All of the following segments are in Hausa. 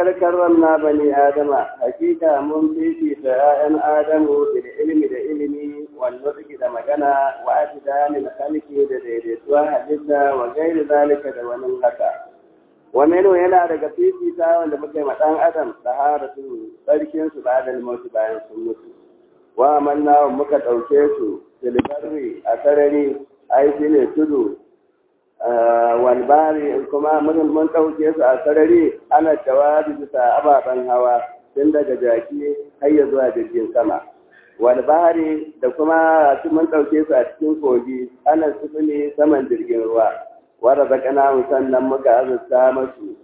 ولقد كرمنا بني آدم حقيقة من في آيان آدم بالعلم بالعلم والنطق da magana wa atidani khalqi da daidaituwa halitta wa gairi zalika da wani haka wa menu yana daga fifita wanda muka yi dan adam taharatu sarkin su ba da mutu bayan sun mutu wa amanna muka dauke su filbarri a sarari ai shine tudu walbari kuma mun ɗauke su a sarari ana jawabi bisa ababen hawa tun daga jaki har ya zuwa jirgin sama walbari da kuma mun ɗauke su a cikin kogi ana sufuri saman jirgin ruwa wadda zakana sannan muka azurta masu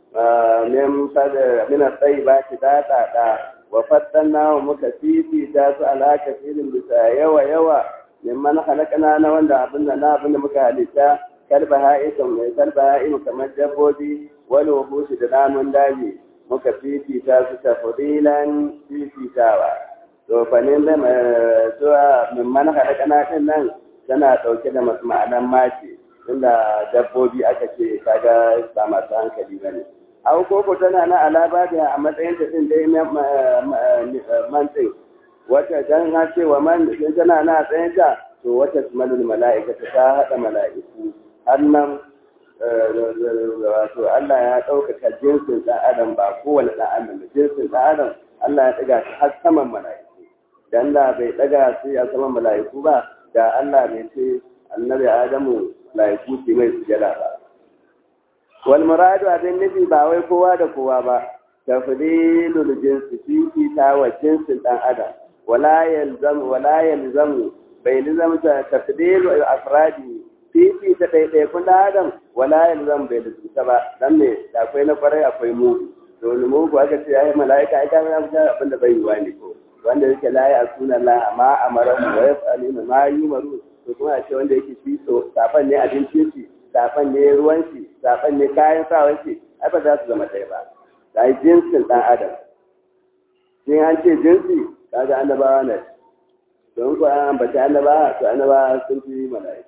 mina tsayi ba shi daɗaɗa wa fattan nawa muka fifita su alaka filin bisa yawa yawa mimman halakana na wanda abin da na abin da muka halitta kalba ha'ikan mai kalba ha'in kamar dabbobi wani wabushi da namun daji muka fifita su ta fadilan fifitawa to fanin da zuwa mimman halakana din nan tana ɗauke da masu ma'anan mace inda dabbobi aka ce kaga ba masu hankali ba ne au koko tana na alaba da a matsayin ta din dai mantin wata dan ha ce wa man tana na tsayin ta to wata malul mala'ika ta haɗa mala'iku annan wato Allah ya ɗaukaka jinsin ɗan adam ba kowane ɗan adam da jinsin ɗan adam Allah ya ɗaga shi har saman mala'iku dan da bai ɗaga su a saman mala'iku ba da Allah bai ce annabi Adamu mala'iku ce mai sujada ba wal muradu abin nufi ba wai kowa da kowa ba tafdilul jinsi fi ta wa jinsin ɗan adam wala yalzamu wala yalzamu bai lizamta tafdilu afradi fifi ta ɗaiɗaikun ɗan adam wala yanzu zan bai lissita ba dan me da akwai na kwarai akwai mugu to wani mugu aka ce ai mala'ika ai kana fita abin da bai yiwa ne ko wanda yake la ya asuna la amma amara wa yaf'aluna ma yumaru to kuma a ce wanda yake shi so safan ne abincin shi safan ne ruwan shi safan ne kayan sawan shi ai ba za su zama ɗaya ba da ai jinsin ɗan adam in an ce jinsi kaga annabawa ne don ko an ambaci annabawa to annabawa sun fi mala'ika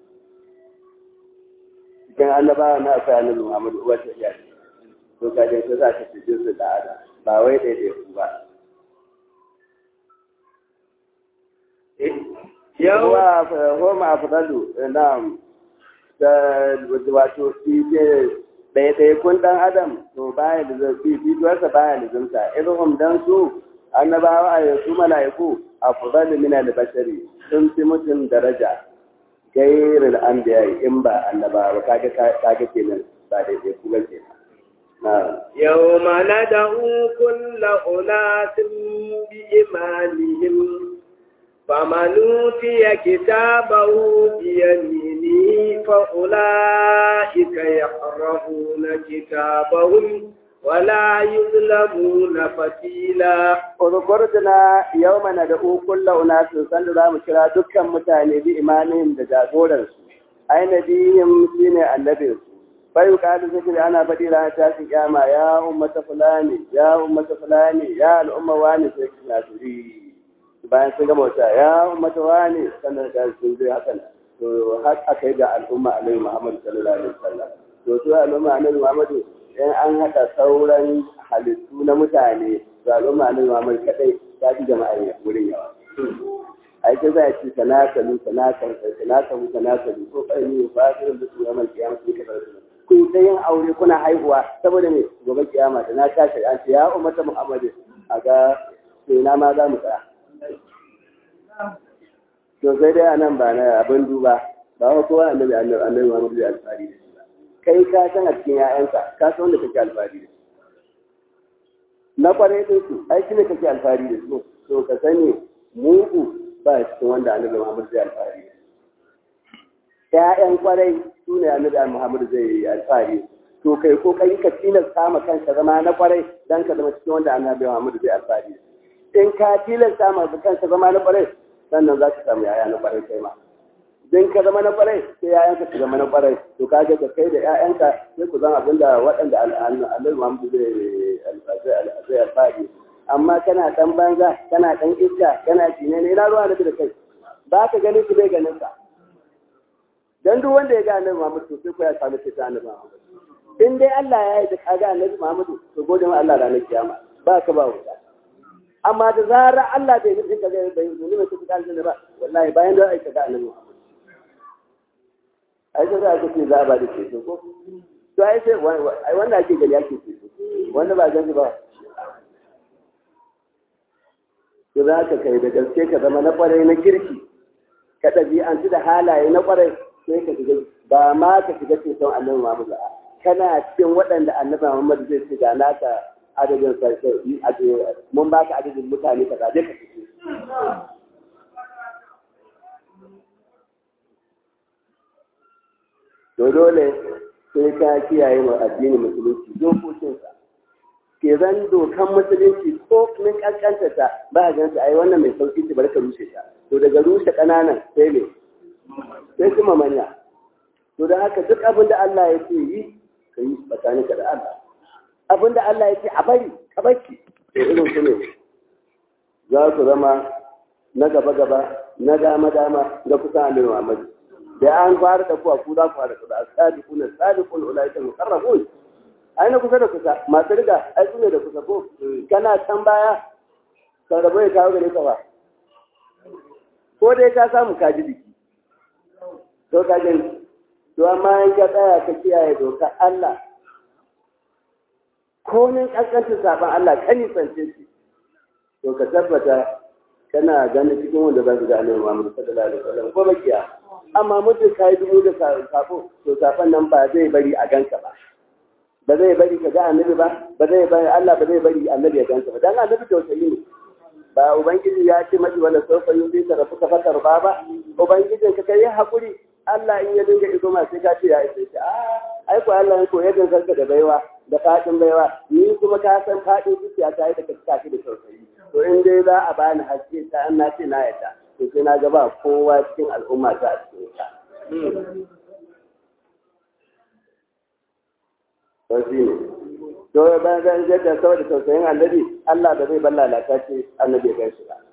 cikin annabawa na akwai annabi Muhammadu uwar ta iya ce to ka dai ta za ta ce jinsu da ada ba wai daidai ku ba yawa homa afdalu na'am da wato ite daidai kun dan adam to baya da zafi fituwarsa baya da zumta irin dan su annabawa a yanzu mala'iku afdalu min al-bashari sun fi mutum daraja gairin an biya in ba annaba ba kaga kaga kenan ba daidai kuma kenan يوم ندعو كل أناس بإيمانهم فمن أوتي كتابه بيمينه فأولئك يقرؤون كتابهم ولا يظلمون فتيلا Uzukurtuna yau mana da ukulla unasu sanda za mu kira dukkan mutane bi imanin da jagoransu, aina biyun shi ne annabinsu. Bai kalu zikiri ana faɗi ranar tashi kyama ya ummata fulani, ya ummata fulani, ya al'umma wani sai na turi. Bayan sun gama wata ya ummata wani sannan da sun zai hakan. To har aka yi ga al'umma Annabi Muhammad sallallahu alaihi wasallam. To su al'umma Annabi Muhammad in an haɗa sauran halittu na mutane zaɓen ma'anin mamar kaɗai ta fi jama'a ne wurin yawa. Ai ta zai ci tanakalu tanakalu tanakalu tanakalu ko kai ne ba su da su yaman kiyama su kaɗa su. Kun ta yin aure kuna haihuwa saboda ne gobe kiyama da na tashi an ce ya umarta Muhammadu a ga sai na ma za mu tsaya. To sai dai a nan ba na abin duba ba wa kowa annabi annabi Muhammadu zai alfahari da shi ba. Kai ka san a cikin 'ya'yanka ka san wanda kake alfahari da shi. na kwarai din su ai shi ne kake alfahari da su to ka sani mugu ba cikin wanda annabi Muhammad zai alfahari ƴaƴan kwarai su ne annabi Muhammad zai yi alfahari to kai ko kai ka tilasta ma kanka zama na kwarai dan ka zama cikin wanda annabi Muhammad zai alfahari in ka tilasta ma kanka zama na kwarai sannan za ka samu yaya na kwarai kai ma in ka zama na kwarai sai yayanka su zama na kwarai to ka ga kai da yayanka sai ku zama abinda waɗanda annabi Muhammad zai zai alfahari amma kana dan banza kana dan iska kana cine ne ina ruwa da kai ba ka ganin su bai ganin ka dan duk wanda ya ga annabi Muhammad to sai ko ya samu fita annabi Muhammad in dai Allah ya yi da kaga annabi Muhammadu to gode ma Allah ranar kiyama ba ka ba wuta amma da zarar Allah bai nufin ka zai bai nuni mai kuka aljanna ba wallahi bayan da aika ga annabi Muhammadu ai sai aka ce za a ba da ceto ko to ai sai ai wanda ake gani ake ceto wanda ba gani ba to za ka kai da gaske ka zama na kwarai na kirki ka ɗabi'antu da halaye na kwarai sai ka shiga ba ma ka shiga ceton annabi Muhammad ba kana cikin waɗanda annabi Muhammad zai ce ga naka adadin sarki mun ba ka adadin mutane ka zaje ka fice to dole sai ka kiyaye wa addinin musulunci dokokinsa ke zan dokan musulunci ko min kankanta ta ba a gansu ai wannan mai sauki ce bari ka rushe ta to daga rushe ƙananan sai ne sai kuma manya to da haka duk abin da Allah ya ce yi ka yi tsakaninka da Allah abin da Allah ya ce a bari ka barki to irin su ne za su zama na gaba gaba na dama dama da kusa annabi Muhammad da an fara da kuwa ku za ku fara da as-sabiqun as-sabiqun ulaika muqarrabun ai na kusa da kusa masu riga ai su ne da kusa ko kana can baya kan rabo ya kawo gare ka ba ko dai ka samu kaji biki to ka gani to amma in ka tsaya ka kiyaye dokar Allah komin ƙasƙancin saɓon Allah ka nisance shi to ka tabbata kana ganin cikin wanda za su ga annabi Muhammad sallallahu alaihi wasallam ko bakiya amma mutum ka yi dubu da safo to safon nan ba zai bari a ganka ba ba zai bari ka ga annabi ba ba zai bari Allah ba zai bari annabi ya ganka ba dan annabi tausayi ne ba ubangiji ya ce maji wala sofa yuzi ka rafu ka fatar ba ba ubangijin ka kai hakuri Allah in ya dinga iso ma sai ka ce ya isa ce a ai ko Allah ya koyar da sarka da baiwa da fadin baiwa ni kuma ka san fadin zuciya ta yi da kake da tausayi to in dai za a bani haske ta an na ce na yadda to sai na ga ba kowa cikin al'umma ta a cikin ta to shi ne to bayan zan jadda saboda tausayin annabi Allah da zai bar lalata ce annabi ya gaishe ba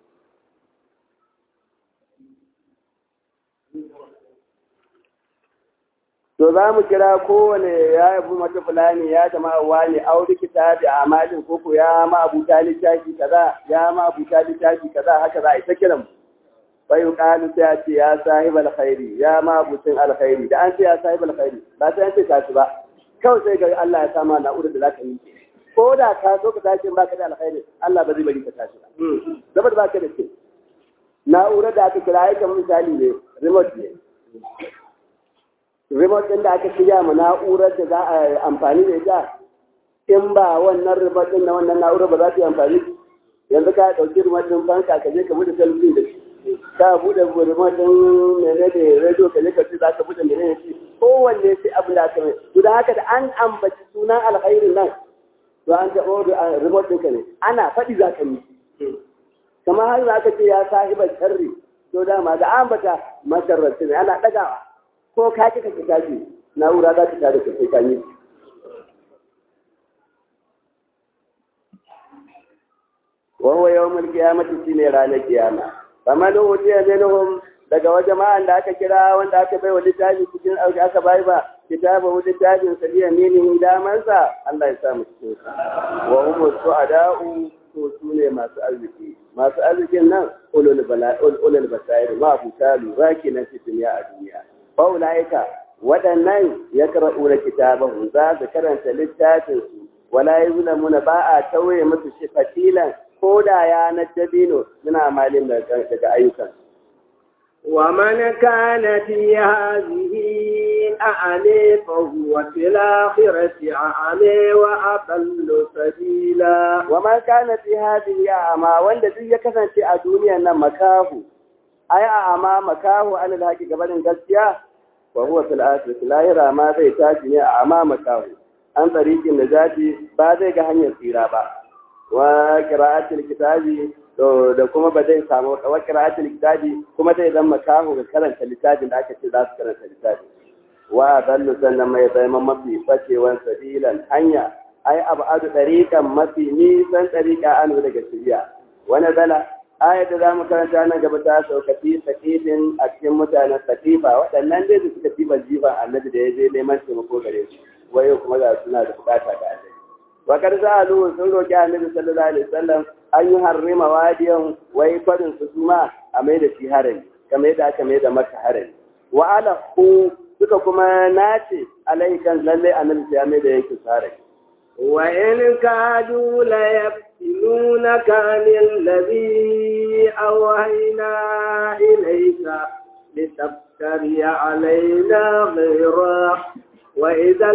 to za mu kira kowane ya yabi mata fulani ya jama'a wani auri kitabi a amalin koko ya ma abuta littafi kaza ya ma abuta littafi kaza haka za a ita kiran bai yuqalu sai a ce ya sahib alkhairi ya ma abutin alkhairi da an ce ya sahib alkhairi ba sai an ce tashi ba kawai sai ga Allah ya sama na'urar da zaka yi ko da ka so ka tashi ba ka da alkhairi Allah ba zai bari ka tashi ba saboda ba ka da ce na'urar da aka kira ya kamar misali ne remote ne remote ɗin da aka shirya ma na'urar da za a amfani da ita in ba wannan remote ɗin na wannan na'urar ba za ta yi amfani yanzu ka ɗauki remote ɗin fanka ka je ka buɗe talabijin da shi ka buɗe remote ɗin mene da radio ka je ka ce za ka buɗe mene da shi kowanne sai abu da aka mai guda haka da an ambaci sunan alkhairin nan to an taɓa remote ɗinka ne ana faɗi za ka yi kamar har za ka ce ya sahibar sharri to dama da ambata masarrafi ne ana ɗagawa ko ka kika ki tashi na'ura za ta tare ka sai ka yi wa huwa yawmul qiyamati shine ranar kiyama faman utiya minhum daga wajen ma'an da aka kira wanda aka bai wa littafi cikin auki aka bai ba kitaba wa littafin sa biya minin damansa Allah ya sa mu cikin sa wa hum su'ada'u to su ne masu arziki masu arzikin nan ulul bala ulul basair ma abuta lura kenan fi duniya a duniya faulaika waɗannan ya karɓu da kitabahu za su karanta littafinsu wala yi muna ba a tauye musu shi fatilan ko da ya na dabino suna malin daga ayyukan. ومن كان في هذه أعمي فهو في الآخرة أعمي وأضل سبيلا ومن كان في هذه أعمى وند دي كسن في الدنيا مكاه أي أعمى مكاه عن الحق قبل gaskiya. وهو في الآخرة لا يرى ما زي تاجي أمامك عن طريق النجاة بعد hanyar tsira ba wa qira'atul kitabi da kuma ba zai samu wa qira'atul kitabi kuma zai zama makaho ga karanta littafin da aka ce za su karanta littafin wa dallu sannan mai zama mafi facewan sabilan hanya ai abadu dariqan mafi nisan dariqa anu daga shiriya wani zala ayat da zamu karanta nan gaba ta sauka fi sakifin a cikin mutanen sakifa waɗannan dai da suka fi jiban annabi da ya je neman taimako gare su waye kuma ga suna da bukata da annabi wa kar sa'alu sun roki annabi sallallahu alaihi wasallam an yi harrima wadiyan wai kwarin su suma a mai da shi harami kamar yadda aka mai da maka harami wa ala hu suka kuma nace alaikan lalle annabi ya mai da yake harami wa in kadu la yaftinunaka anil ladhi awhayna ilayka لتفتري علينا غيره وإذا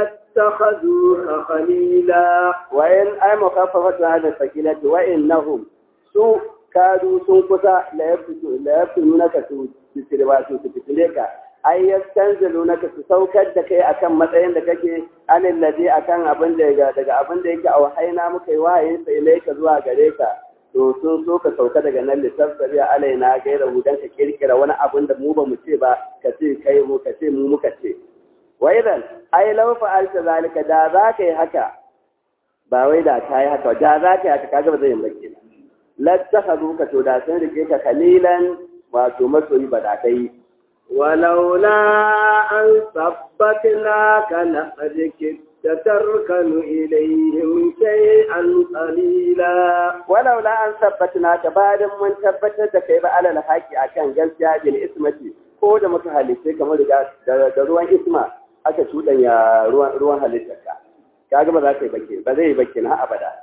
لاتخذوك خليلا وإن أي مخففة هذا الثقيلة وإنهم سوء كادوا سوء كتا لا يفتنونك تسلواتو تفتليك ai yastanzilunaka su saukar da kai akan matsayin da kake anil ladhi akan abin da daga abin da yake a wahaina muka yi wahayin sai ilaika zuwa gare ka to sun so ka sauka daga nan littattafari a alaina gaira dan ka kirkira wani abin da mu ba mu ce ba ka ce kai mu ka ce mu muka ce wa idan ai law fa'alta zalika da za ka yi haka ba wai da ka yi haka da za ka yi haka kaga ba zai yi maki lattakhadhu ka to da sun rike ka kalilan wato masoyi ba da kai ولولا أن ثبتناك لقد كدت تركن إليهم شيئا قليلا ولولا أن ثبتناك بعد من ثبتت كيف على الحق أكان جلسة بالإسمة ko da muka halitta kamar da ruwan isma aka cuɗanya ruwan halittarka kaga ba za ka yi bakke ba zai yi bakke na abada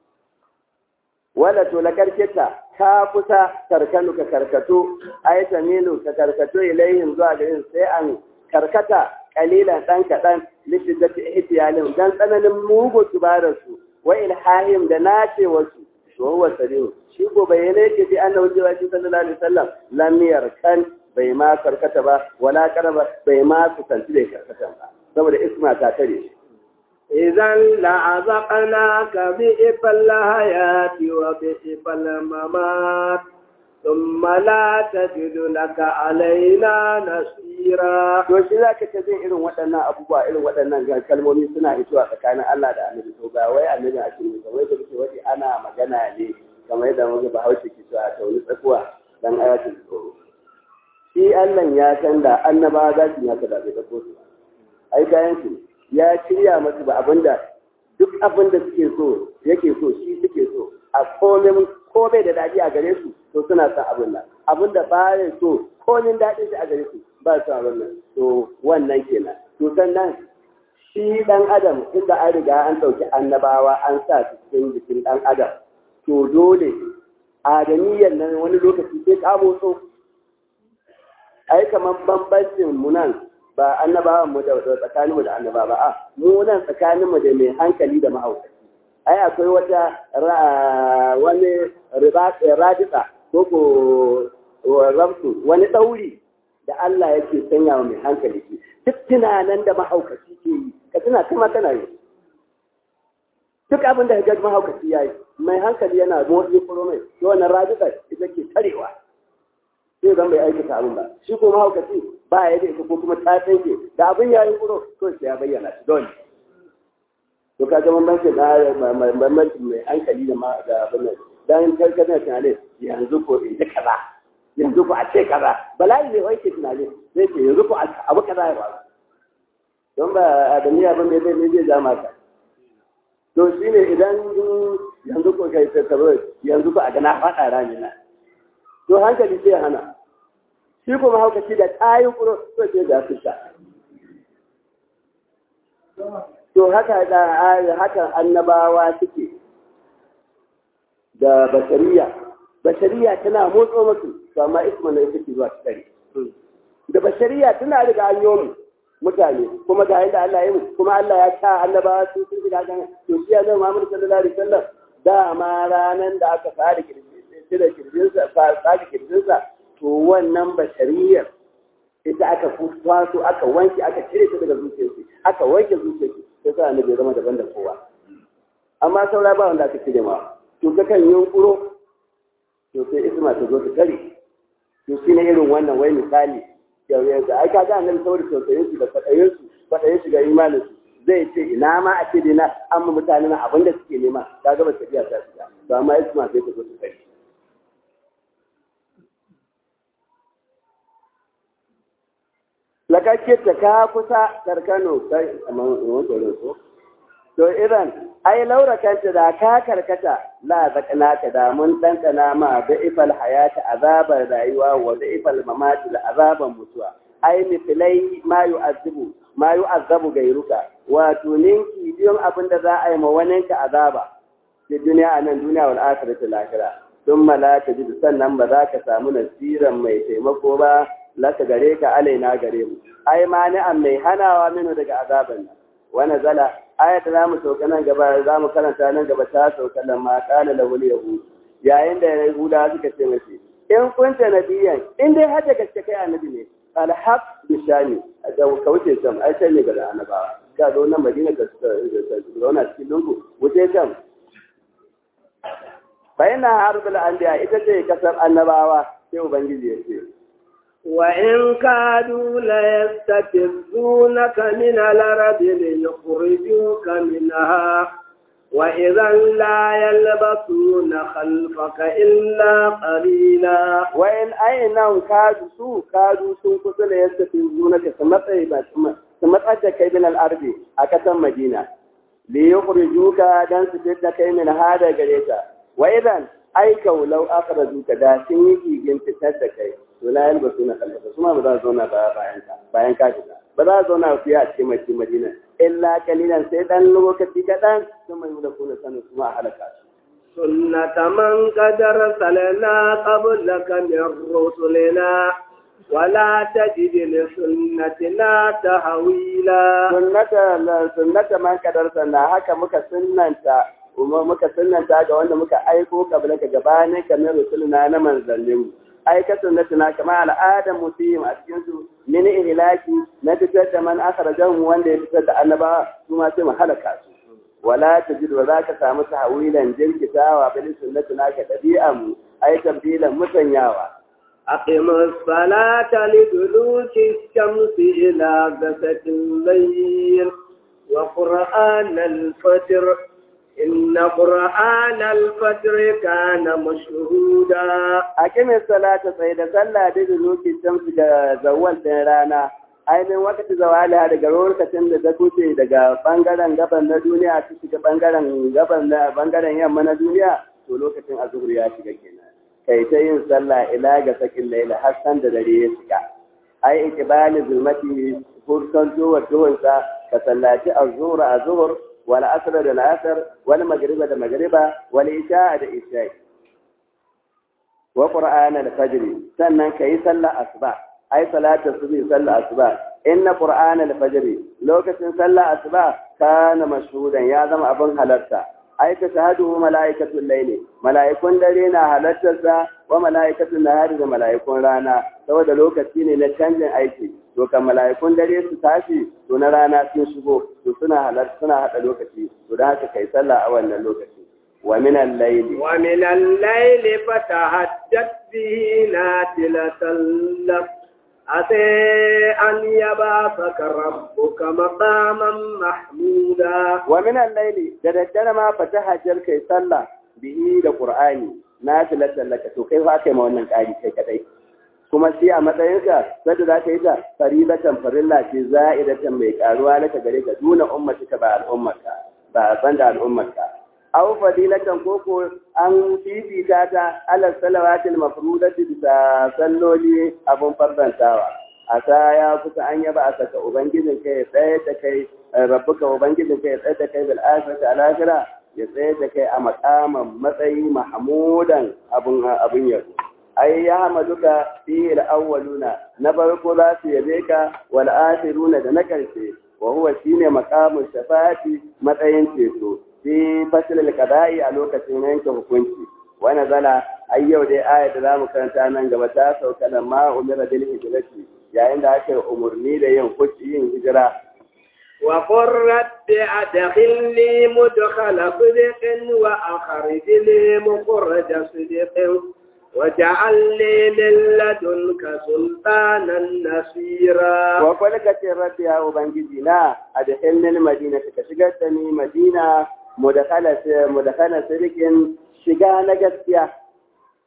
wala to lakarkita ka kusa karkanu ka karkato ay tamilu ka karkato ilaihim zuwa garin sai an karkata kalilan dan kadan lishiddati ihtiyalin dan tsananin mugu tubararsu wa ilhahim da nace wasu to huwa sadiq shi ko bayyane yake bi annabi sallallahu alaihi wasallam lam yarkan bai ma karkata ba wala karaba bai ma kusanci da karkata ba saboda isma ta tare shi إذا لعذقناك بئف الحياة وبئف الممات ثم لا تجد لك علينا نصيرا to shi zaka ta jin irin waɗannan abubuwa irin waɗannan kalmomi suna hitowa tsakanin Allah da Annabi to ba wai Annabi a cikin ba wai da kike wani ana magana ne kamar yadda muka Bahaushe ke cewa ta wani tsakuwa dan ayatul tsoro shi Allah ya san da annabawa za su yi haka da bai tsako su ai kayan su ya shirya masu ba abinda duk abinda suke so yake so shi suke so a komin ko bai da daɗi a gare su to suna son abin nan abinda ba ya so komin daɗin shi a gare su ba su abin nan to wannan kenan to sannan shi ɗan adam inda an riga an ɗauki annabawa an sa su cikin jikin ɗan adam to dole adamiyyar nan wani lokaci sai ka motso ai kamar bambancin mu nan ba annabawan mu da tsakanin mu da annaba ba a mu nan tsakanin mu da mai hankali da mahaukaci ai akwai wata wani radita ko ko ramsu wani ɗauri da Allah yake sanya wa mai hankali shi duk tunanan da mahaukaci ke yi ka tuna kuma tana yi duk abin da ga mahaukaci ya yi mai hankali yana motsi kuro mai to wannan radita ita ke tarewa sai zan bai aikata abin ba shi ko mahaukaci ba ya da ita ko kuma ta tsanke da abin ya yi kuro to sai ya bayyana shi dole to ka ga bambanci na bambanci mai hankali da da abin nan dan karkar na tunani yanzu ko in ji kaza yanzu ko a ce kaza bala'i ne wai ke tunani zai ce yanzu ko abu kaza ya faru don ba adamiya ban da zai zai zama ka to shine idan yanzu ko kai ta yanzu ko a ga na faɗa rami na to hankali sai hana shi kuma haukaci da tayi kuro to sai da su sha to haka da haka annabawa suke da bashariya bashariya tana motso musu to amma isma ne take zuwa tsari da bashariya tana riga an mu mutane kuma ga yadda Allah ya yi kuma Allah ya sa annabawa su sun shiga kan to shi annabi Muhammad sallallahu alaihi wasallam da ma ranan da aka fara kirji da kirjinsa tsaki kirjinsa to wannan bashariyar ita aka kwaso aka wanke aka cire ta daga zuciyarsu aka wanke zuciyarsu sai sa annabi zama daban da kowa amma saura ba wanda aka cire ma to ka kan yunkuro to sai isma ta zo ta kare to shi ne irin wannan wai misali da ai kaga annabi saboda tausayin su da fadayin su fadayin su ga imanin su zai ce ina ma a ce dina an mu mutane na abin da suke nema kaga ba tafiya ta shiga to amma isma sai ta zo ta kare lakakkita ka kusa karkano kai amma wani so to idan ai laura kanta da ka karkata la zakana ka da mun ɗanɗana ma da ifal hayata azabar rayuwa wa da ifal mamati da azaban mutuwa ai misilai ma yu'azzibu ma yu'azzabu gairuka wato ninki biyon abin da za a yi ma wani ka azaba fi duniya a nan duniya wal akhirati lahira sun mala ta ji sannan ba za ka samu nasiran mai taimako ba laka gare ka alaina gare mu ai mani'an mai hanawa minu daga azaban nan wani zala ayata za mu sauka nan gaba za mu karanta nan gaba ta sauka da ma kala da wani yahudu yayin da yahuda suka ce mace in kunta nabiyan in dai har da gaske kai annabi ne alhaq bishani da kauce sam ai sai ne ga annabawa ga zo nan madina ka zauna cikin lungu wuce can bayan harbul anbiya ita ce kasar annabawa sai ubangiji ya ce وإن كادوا ليستفزونك من الأرض ليخرجوك منها وإذا لا يلبثون خلفك إلا قليلا وإن أين كادوا سو كادوا سو كسل يستفزونك سمطعت كي من الأرض أكثر مدينة ليخرجوك دان سجد كي من هذا قريتا وإذا أي لو أخرجوك دا سنيكي جنت كي to la yalba suna kalmata su ma ba za su zauna ba bayan ka bayan ka shiga ba za su zauna fiye a cikin cikin madina illa kalilan sai dan lokaci kaɗan sun mai da kuna sanin su ma a halaka su سنة من قد أرسلنا قبلك من رسلنا ولا تجد لسنتنا تحويلا sunnata sunnata man kadar sanna haka muka sunnanta kuma muka sunnanta ga wanda muka aiko kabla ka gabanin kamar rusuluna na manzanninmu aikatan na tuna kama al'adar mutum a cikin su min ihlaki na fitar da man akhrajahu wanda ya fitar da annaba su ma sai mu halaka su wala tajid wa zaka samu tahwilan jirkitawa bil sunnati naka dabi'a mu ai tabdilan musanyawa أقم الصلاة لدلوك الشمس إلى غسق الليل وقرآن الفجر إن قرآن الفجر كان مشهودا أقم الصلاة سيدة صلى بدلوك الشمس زوال رانا ainihin wakati zawaliya daga lokacin da ta kuce daga bangaren gaban na duniya ta shiga bangaren gaban na bangaren yamma na duniya to lokacin azhur ya shiga kenan kai ta yin sallah ila ga sakin laila har san da dare ya shiga ai ikbali zulmati furkan zuwa duhunsa ka sallaci azhur azhur wal asr da asr wal magriba da magriba wal isha da isha wa qur'ana al fajr sannan kai sallah asuba ai salatu subhi sallah asuba inna qur'ana al fajr lokacin sallah asuba kana mashhudan ya zama abin halarta ai ta shahadu mala'ikatul layli mala'ikun dare na halartarsa wa mala'ikatul nahari da mala'ikun rana saboda lokaci ne na canjin aiki to kan mala'ikun dare su tashi to na rana sun shigo to suna halarta suna hada lokaci to da haka kai sallah a wannan lokaci wa min al-layli wa min al-layli fatahajjat bihi natilatan lak ase an yabasaka rabbuka maqaman mahmuda wa min al-layli da daddare ma fatahajjar kai sallah bihi da qur'ani natilatan laka to kai fa kai ma wannan kari kai kadai kuma shi a matsayinka sadda za ka yi ta farilatan farilla ce za'idatan mai karuwa naka gare ka duna ummatika ba al'ummarka ba ban da al'ummarka aw fadilatan koko an fifita ta ala salawatil mafrudati bisa salloli abun fardantawa asa ya kusa an yaba a saka ubangijin kai ya tsaye da kai rabbuka ubangijin kai ya tsaye da kai bil akhirati al akhirah ya tsaye da kai a makaman matsayi mahmudan abun abun yabo ai ya hamaduka fi al-awwaluna na farko za su yabe ka wal akhiruna da na karshe wa huwa shine maqamun shafati matsayin ceto fi fasl al-qada'i a lokacin yanke hukunci wa nazala ai yau dai aya da zamu karanta nan gaba ta sauka da ma umira bil hijrati yayin da aka umurni da yin kuci yin hijira وقل رب أدخلني مدخل صدق وأخرجني مخرج صدق واجعل لي من لدنك سلطانا نصيرا وقل كتير ربي يا أبنجينا أدخلني المدينة كشغلتني مدينة مدخلة مدخلة سرك شغا نجسيا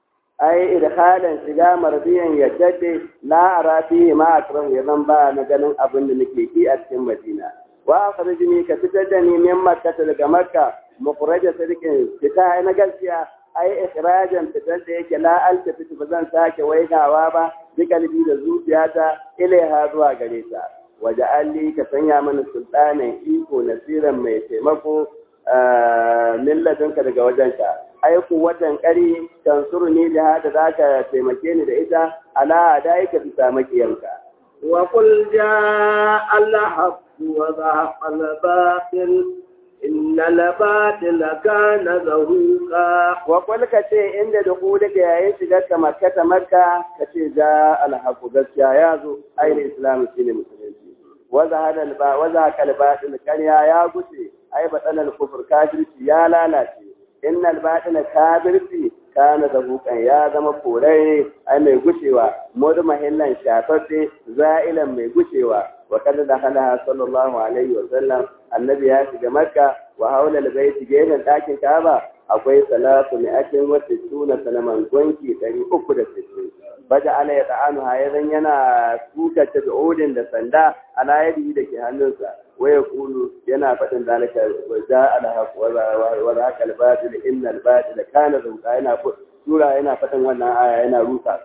ai idhalan shiga marbiyan yaddade la ara fihi ma akrahu ya zan ba na ganin abin da nake ki a cikin Madina wa akhrijni ka fitar da ni min makka daga makka mukhraja sadiqin fita na gaskiya ai ikhrajan fitar da yake la altafi ba zan sake waigawa ba bi kalbi da zuciyata ilaiha zuwa gare ta waje alli ka sanya mana sultanin iko nasiran mai taimako milladinka daga wajenka ai watan ƙari tansuru ni da hada za ka taimake ni da ita ala da ka fita makiyanka wa qul jaa al-haqq wa zahaqa al-batil inna al-batila kana zahuqa wa qul ka ce inda da ku da yayin shigar ka makka ta makka ka ce ja al-haqq gaskiya ya zo ainihin islam shine musulunci wa zahaqa al-ba wa zahaqa al-batil ƙarya ya guce ai batsalar kufur kafirci ya lalace innal batina kafirci kana da bukan ya zama korai ai mai gushewa mudu mahillan shafaffe za'ilan mai gushewa wa kada da hana sallallahu alaihi wa sallam annabi ya shiga makka wa haula albayti gefen ɗakin kaba akwai salatu mi'atin wa sittuna sanaman gonki ɗari uku da sittin baja ala ya ta'anu hayazan yana tuka ta da sanda ala yadi da ke hannunsa waya kulu yana faɗin dalika wa ja ala haq wa za ka albatil inna albatil kana zuqa yana sura yana faɗin wannan aya yana rusa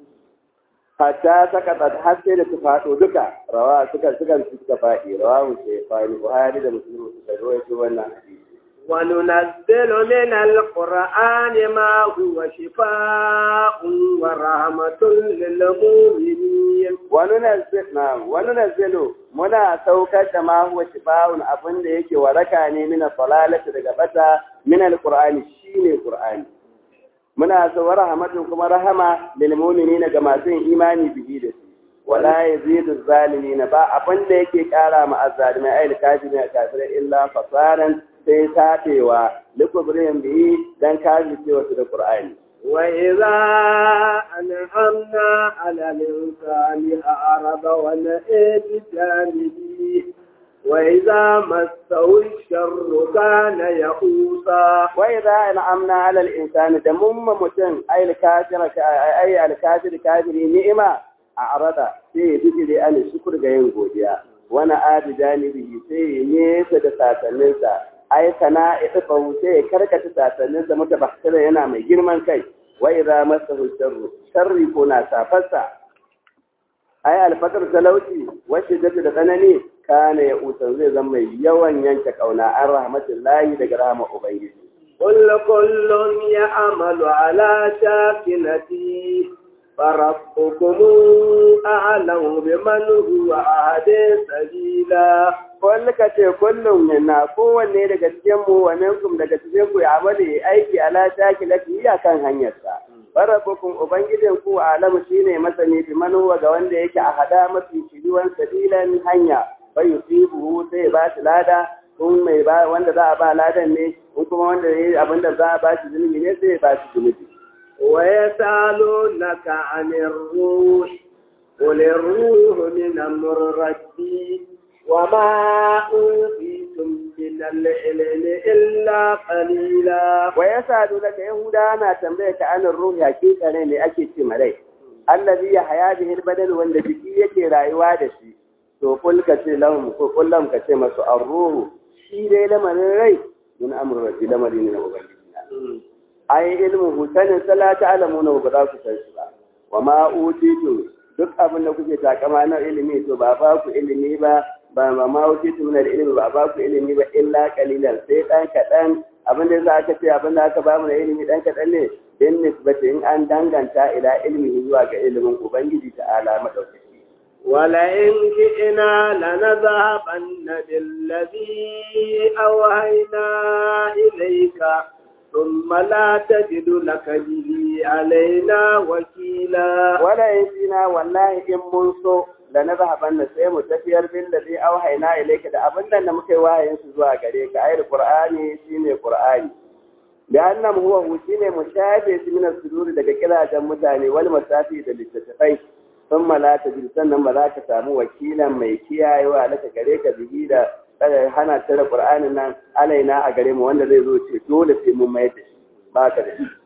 hatta saka ta har sai da su faɗo duka rawa suka suka suka faɗi rawa mu ce fani buhari da muslim suka rawaito wannan hadisi وننزل من القرآن ما هو شفاء ورحمة للمؤمنين وننزل نعم وننزل muna saukar da ma huwa shifa'un abin da yake waraka ne min salalati daga bata min alqur'ani shine qur'ani muna so rahmatun kuma rahama lil mu'minina ga masu yin imani bihi da shi wala yazidu zalimina ba abin da yake kara ma azzalimai ayil kafirin kafirai illa fasaran sai tatewa likubrin bihi dan kafi cewa da qur'ani وإذا أنعمنا على الإنسان أعرض ونأى بجانبه وإذا مسه الشر كان يئوسا وإذا أنعمنا على الإنسان دمم متن أي الكافر أي الكافر كافر نعمة أعرض sai bijire an shukur ga yin godiya wani adi janibi sai nesa da sasanninsa ai sana ifa sai ya karkata sasannin da muka bakira yana mai girman kai wa idza masahu sharru sharri ko na safarsa ai alfakar talauci wacce da da tsanani kana ya usan zai zama mai yawan yanke kauna an rahmatullahi daga rahama ubangiji كل كل يعمل على شاكلته فربكم أعلم بمن هو أهدي سبيلا wanda ka ce kullum yana kowanne daga cikinmu wa minkum daga cikinku ya amali aiki ala shaki lati kan hanyarsa farabbukum ubangijin ku alamu shine masani bi manuwa ga wanda yake a hada mafi shiriwan sabilan hanya fa yusibu sai ba shi lada kun mai ba wanda za a ba ladan ne kun kuma wanda yayi abinda za a ba shi zunubi ne sai ba shi zunubi ويسألونك عن الروح قل الروح من أمر ربي وما أوتيتم من العلم إلا قليلا ويسألونك يهودا أنا تنبيك عن الروح حقيقة ne ake ce malai allazi ya haya bihi albadal wanda jiki yake rayuwa da shi to kul ka ce lahum ko kullum ka ce masu arruhu shi dai lamarin rai mun amru rabbi lamarin ne na ubangiji ai ilmu hutanin salata alamuna ba za ku san shi ba wa ma utitu duk abin da kuke takama na ilimi to ba ba ku ilimi ba ba ma ma utitu min ilimi ba ba ku ilimi ba illa qalilan sai dan kadan abin da za ka ce abin da aka ba mu da ilimi dan kadan ne din nisbati in an danganta ila ilmi zuwa ga ilimin ubangiji ta'ala madaukaki ولئن جئنا لنذهبن بالذي أوهينا إليك ثم لا تجد لك به علينا وكيلا ولا ينسينا والله إن منصو لنذهبن سيم تفير بالذي أوحينا إليك da abin nan da muka yi wahayin su zuwa gare ka ayar Qur'ani shine Qur'ani لأنه هو shine mushabe shi min sudur daga kilajen mutane wal masafi da littattafai sun la tajid sannan ba za ka samu wakilan mai kiyayewa laka gare ka bihi da hana tare Qur'anin nan alaina a gare mu wanda zai zo ce dole sai mun mai da shi ba ka da shi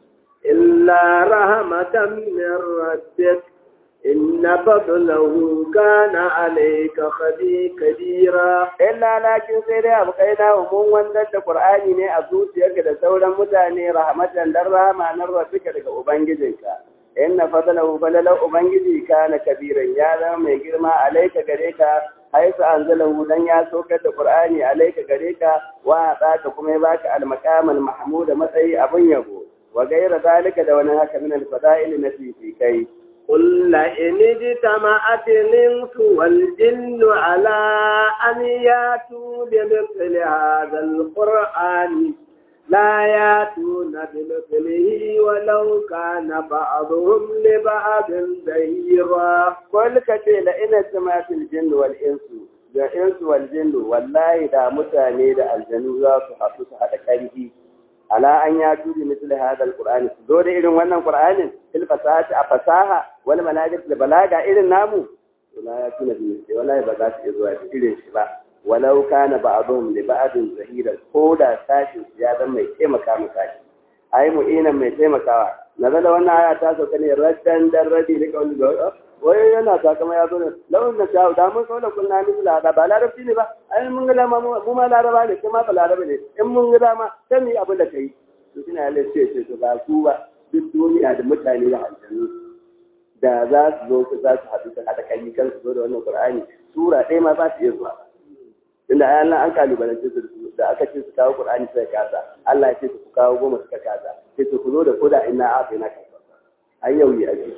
إلا رحمة من ربك إن فضله كان عليك خبي كبيرا illa lakin sai dai abu kai na mun wannan da qur'ani ne a zuciyarka da sauran mutane rahmatan dan rahama nan rabbika daga ubangijinka inna fadlahu falala ubangiji kana kabiran ya zama mai girma alaika gare ka haisu anzalahu dan ya saukar da qur'ani alaika gare ka wa ka kuma ya baka al-maqamal mahmud matsayi abun yabo wa gaira zalika da wani haka min al-fada'il na fi kai قل إن اجتمعت الإنس والجن على أن ياتوا بمثل هذا القرآن لا ياتون بمثله ولو كان بعضهم لبعض ظهيرا قل كتيل إن سمعت الجن والإنس da insu wal jinnu wallahi da mutane da aljanu za su haɗu su haɗa ƙarfi ala an ya tudi misli hadal qur'ani su zo da irin wannan qur'anin fil fasahati a fasaha wal manajid da balaga irin namu wala ya tuna bi misli wallahi ba za su iya zuwa da irin shi ba walau kana ba'dhum li ba'dhin zahira ko da sashin ya zama mai taimaka mu sashi ai mu'inan mai taimakawa nazala wannan aya ta sauka ne raddan dan radi da kawai da wai yana takama ya zo ne lawan da shawo da mun kaula kunna ni bila da ba larabci ne ba ai mun ga dama mu ma laraba ne kuma ba laraba ne in mun ga dama sai mu yi abin da kai to kina ya lace ce to ba ku ba duk duniya da mutane da aljannu da za su zo su za su haɗu su haɗa kai kan su zo da wannan qur'ani sura ɗaya ma ba su iya zuwa inda ai Allah an kalubalance su da aka ce su kawo qur'ani sai kasa Allah ya ce su kawo goma suka kasa sai su ku zo da koda ina a na kasa ai yau yi ake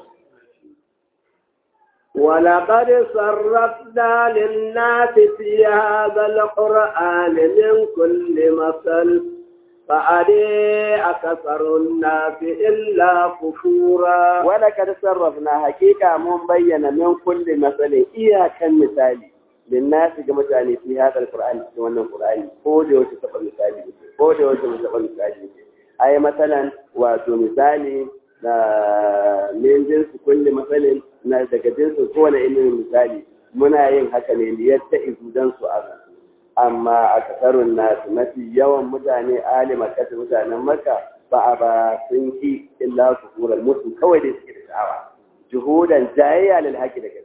ولقد صرفنا للناس في هذا القرآن من كل مثل فأبي أكثر الناس إلا كفورا ولقد صرفنا حقيقة من بين من كل مثل إياك مثالي للناس كما تعني في هذا القرآن في wannan القرآن ko da wace taɓa misali ko da wace taɓa misali ai masalan wato misali na min jinsu kulli masalin na daga jinsu kowane ilimin misali muna yin haka ne liyar ta izu don su a amma a kasarun nasu mafi yawan mutane alima kasa mutanen maka ba a ba sun ki illa su kurar musu kawai da suke da sha'awa juhudan jayayya lil haƙi da gaskiya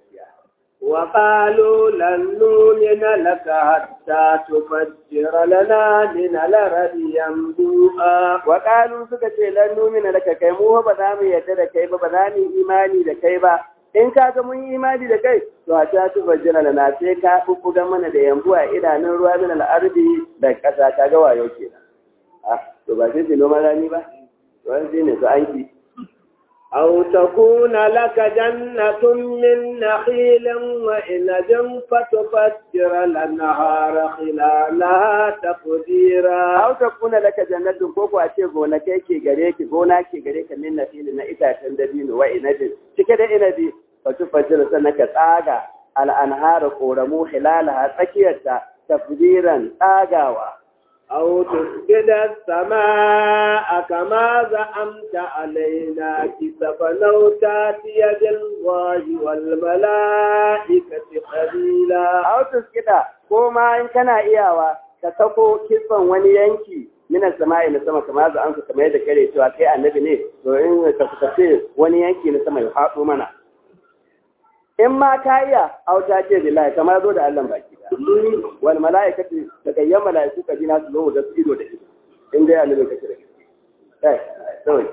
وقالوا لن نؤمن لك حتى تفجر لنا من الأرض ينبوءا وقالوا suka ce lan numina laka kai mu ba za mu yarda da kai ba ba za mu imani da kai ba in ka ga mun yi imani da kai to a ta tuba jira na sai ka bubbuga mana da yambu a idanun ruwa min al'ardi da ƙasa ka ga wayo kenan ah to ba sai noma rani ba to an ne to an ki أو تكون لك جنة من نخيل وإنج فتفجر الأنهار خلالها تفجيرا أو تكون لك جنة كوكو أشي غونا كيكي غريك غونا كي غريك من نخيل نئتا تندبين وإنج تكده إنبي فتفجر سنك تاغا الأنهار قورمو خلالها تكيرتا تفجيرا تاغاوا أو تسجد السماء كما زعمت علينا كسفا أو تاتي بالله والملائكة قليلا أو تسجد كما إن كان إياوا كتكو كسفا ونينكي min sama'i na sama kamar za an kamar yadda kare cewa kai annabi ne to in ka fice wani yanki na sama ya faɗo mana in ma ka iya auta ce billahi kamar zo da Allah baki da wal mala'ikati daga yan mala'iku ka jina su zo da su ido da ido in dai annabi kake da eh to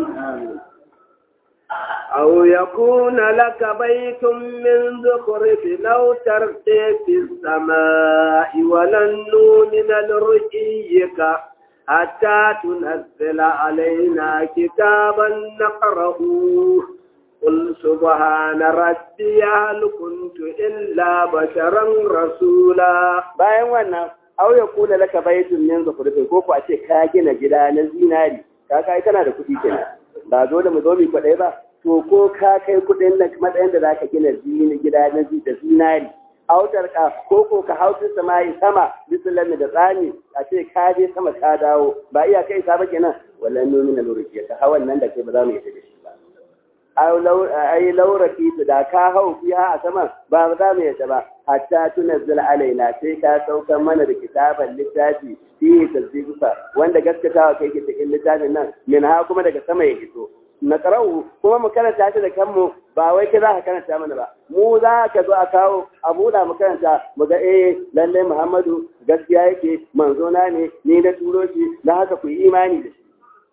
أو يكون لك بيت من زخرف أو ترقي في السماء ولن نؤمن لرقيك حتى تنزل علينا كتابا نقرأه قل سبحان ربي هل كنت إلا بشرا رسولا bayan wannan au ya kula laka baitun min zukhrifin ko ko a ce ka gina gida na zinari ka kai kana da kuɗi kenan ba zo da mu zo mu kwaɗai ba to ko ka kai kuɗin na matsayin da zaka gina zini gida na da zinari autar ka ko ko ka hautu sama'i sama bisulami da tsani a ce ka je sama ka dawo ba iya kai sa ba kenan wallan nomin na lurki ka hawan nan da kai ba za mu yi da shi ba ai lauraki su da ka hau fiha a saman ba za mu yadda ba hatta tunazzil alaina sai ka saukar mana da kitaban littafi fihi tasdiqa wanda gaskatawa kai ke cikin littafin nan min ha kuma daga sama ya fito na qara'u kuma mu karanta shi da kanmu ba wai kai za ka karanta mana ba mu za ka zo a kawo a buɗa mu karanta mu ga eh lalle Muhammadu gaskiya yake manzo na ne ni na turo shi na haka ku yi imani da shi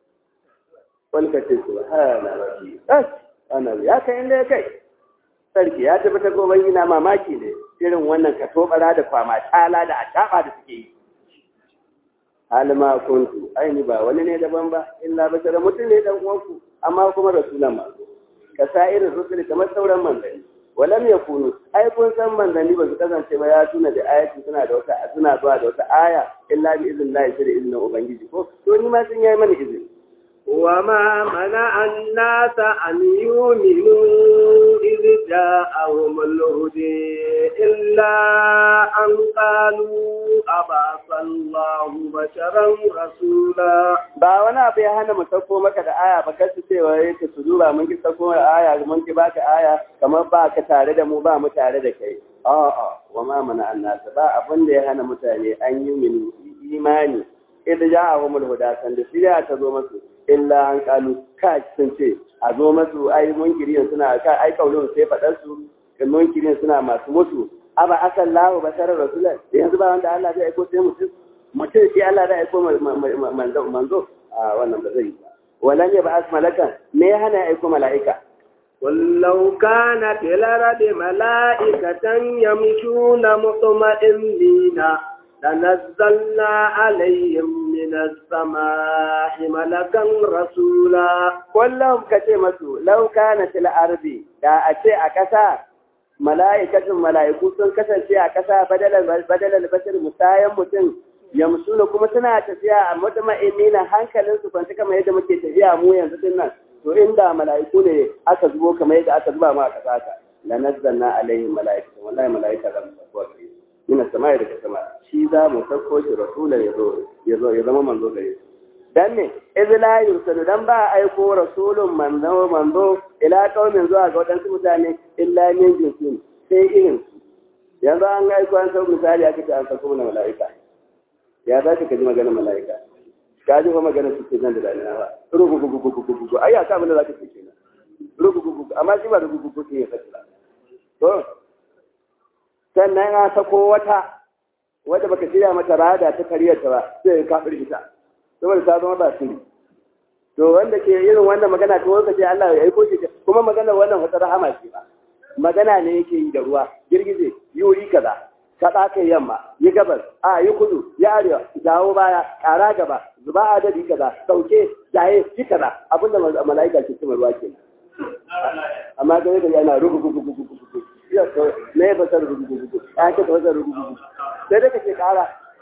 wani ka ce subhana rabbi ana ya kai inda ya kai sarki ya tafi ta gobe ina mamaki ne irin wannan ka tobara da kwama tala da ataba da suke yi halima kuntu aini ba wani ne daban ba illa bashara mutum ne dan uwanku amma kuma rasulan ma ka sa irin rusuli kamar sauran manzanni walam yakunu ai kun san manzanni ba su kasance ba ya tuna da ayati suna da wata suna zuwa da wata aya illa bi iznillahi sai da izinin ubangiji ko to ni ma sun yayi mana izini وما منع الناس أن يؤمنوا إذ جاءهم الهدي إلا أن قالوا أبعث الله بشرا رسولا ba wani abu ya hana mu sauko maka da aya ba kasu cewa yake su duba mun ki sauko aya mun ki baka aya kamar ba ka tare da mu ba mu tare da kai a'a wa ma mana annasa ba abin da ya hana mutane an yi min imani idan ja'ahumul huda san da shirya ta zo masu illa an kalu ka sun ce a zo masu ai munkiriyan suna ka ai kaulun sai faɗar su munkiriyan suna masu mutu aba akan lahu basharar rasulai yanzu ba wanda Allah zai aiko sai mutum mutum shi Allah zai aiko manzo manzo a wannan ba zai yi ba walan ya ba'as malakan me ya hana aiko mala'ika قل لو كانت الأرض ملائكة يمشون مطمئنين لنزلنا عليهم من السماء ملكا رسولا kullum ka ce masu lauka na fil ardi da a ce a ƙasa mala'ikatun mala'iku sun kasance a ƙasa badalar bashar musayan mutum yamsuna kuma suna tafiya a mutuma'inina hankalin su kwanci kamar yadda muke tafiya mu yanzu din nan to inda mala'iku ne aka zubo kamar yadda aka zuba mu a ƙasa ka la nazzalna alaihim mala'ikatan wallahi mala'ika da musaffar min samai daga sama shi za mu sauko shi rasulan ya zo ya zama manzo gare su dan ne iz la yursalu dan ba aiko rasulun manzo manzo ila qaumin zuwa ga wadansu mutane illa min jinsin sai irin su yanzu an aiko an sau misali aka ce an sauko mana mala'ika ya za ka ji maganar mala'ika ka ji fa maganar su ke nan da dalila ba rugugugugugugugu ai ya sa abin da za ka ce kenan rugugugugu amma shi ba rugugugu ke ya fasila to sannan an sako wata wadda baka shirya mata rada ta kariyarta ba sai ka firgita saboda ta zama ba sirri to wanda ke irin wannan magana to wanda ke Allah ya aiko shi kuma magana wannan wata rahama ce ba magana ne yake yi da ruwa girgize yuri kaza kaɗa kai yamma yi gabas a yi kudu ya arewa dawo baya ƙara gaba zuba adadi kaza sauke jaye shi kaza abinda mala'ika ke cimar ruwa ke amma ga yadda yana rugu gugu gugu gugu na ya fasar rugu gugu gugu ya ce fasar rugu gugu sai dai ka ce ƙara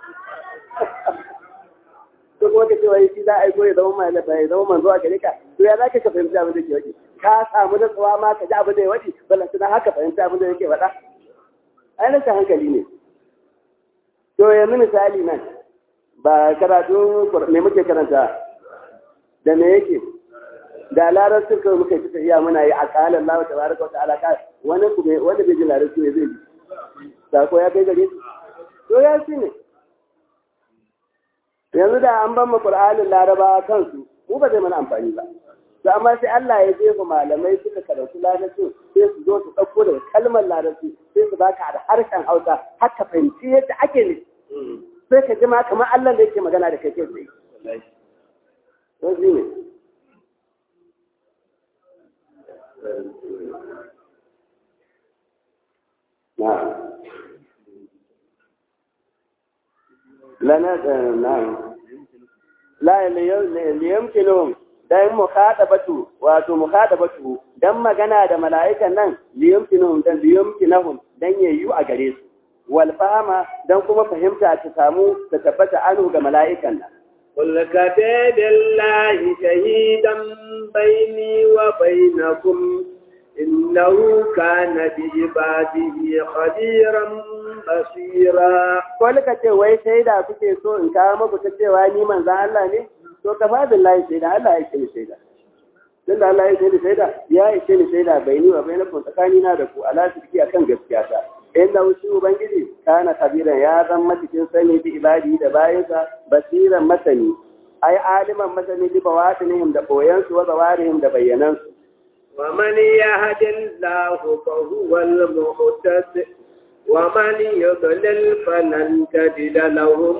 ko kuma ka ce wai shi za a aiko ya zama mai lafa ya zama manzo a gare ka to ya za ka ka fahimci abin da ke waje ka samu natsuwa ma ka ji abin da ya waje balanta na haka fahimci abin da yake faɗa ai rashin hankali ne to yanzu misali nan ba karatu me muke karanta da me yake da larabcin kawai muka ci tafiya muna yi a kalan lawa ta baraka wata alaka wani kuma wanda bai ji larabci ne zai ji sako ya kai gare shi to ya shi ne yanzu da an ban mu qur'anin laraba kansu mu ba zai mana amfani ba to amma sai Allah ya jefa malamai suka karantu larabci sai su zo su ɗauko daga kalmar larabci sai su baka da harshen Hausa har ka fahimci yadda ake ne sai ka ji ma kamar Allah da yake magana da kai kai tsaye to shi ne نعم لنا نعم لا ليمكنهم dan mukhadabatu wato mukhadabatu dan magana da mala'ikan nan liyumkinuhum dan liyumkinuhum dan yayyu a gare su wal fahama dan kuma fahimta ta samu ta tabbata anu ga mala'ikan nan قل كفى بالله شهيدا بيني وبينكم إنه كان بعباده خبيرا basira wani ka ce wai shaida kuke so in kawo muku ta cewa ni manzan Allah ne to ka fa billahi shaida Allah ya ce shaida tun da Allah ya ce ni shaida ya yi ce ni shaida bai ni wa bai na tsakani na da ku ala shirki akan gaskiya ta inda wuce ubangiji kana kabiran ya zan matikin sani bi ibadi da bayansa basiran masani ai aliman masani bi bawatinihim da koyansu wa zawarihim da bayyanansu ومن يهد الله فهو المهتد ومن يضلل فلن تجد لهم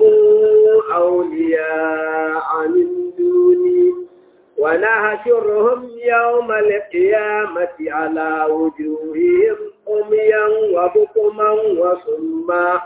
أولياء من دوني ونحشرهم يوم القيامة على وجوههم عميا وبكما وصما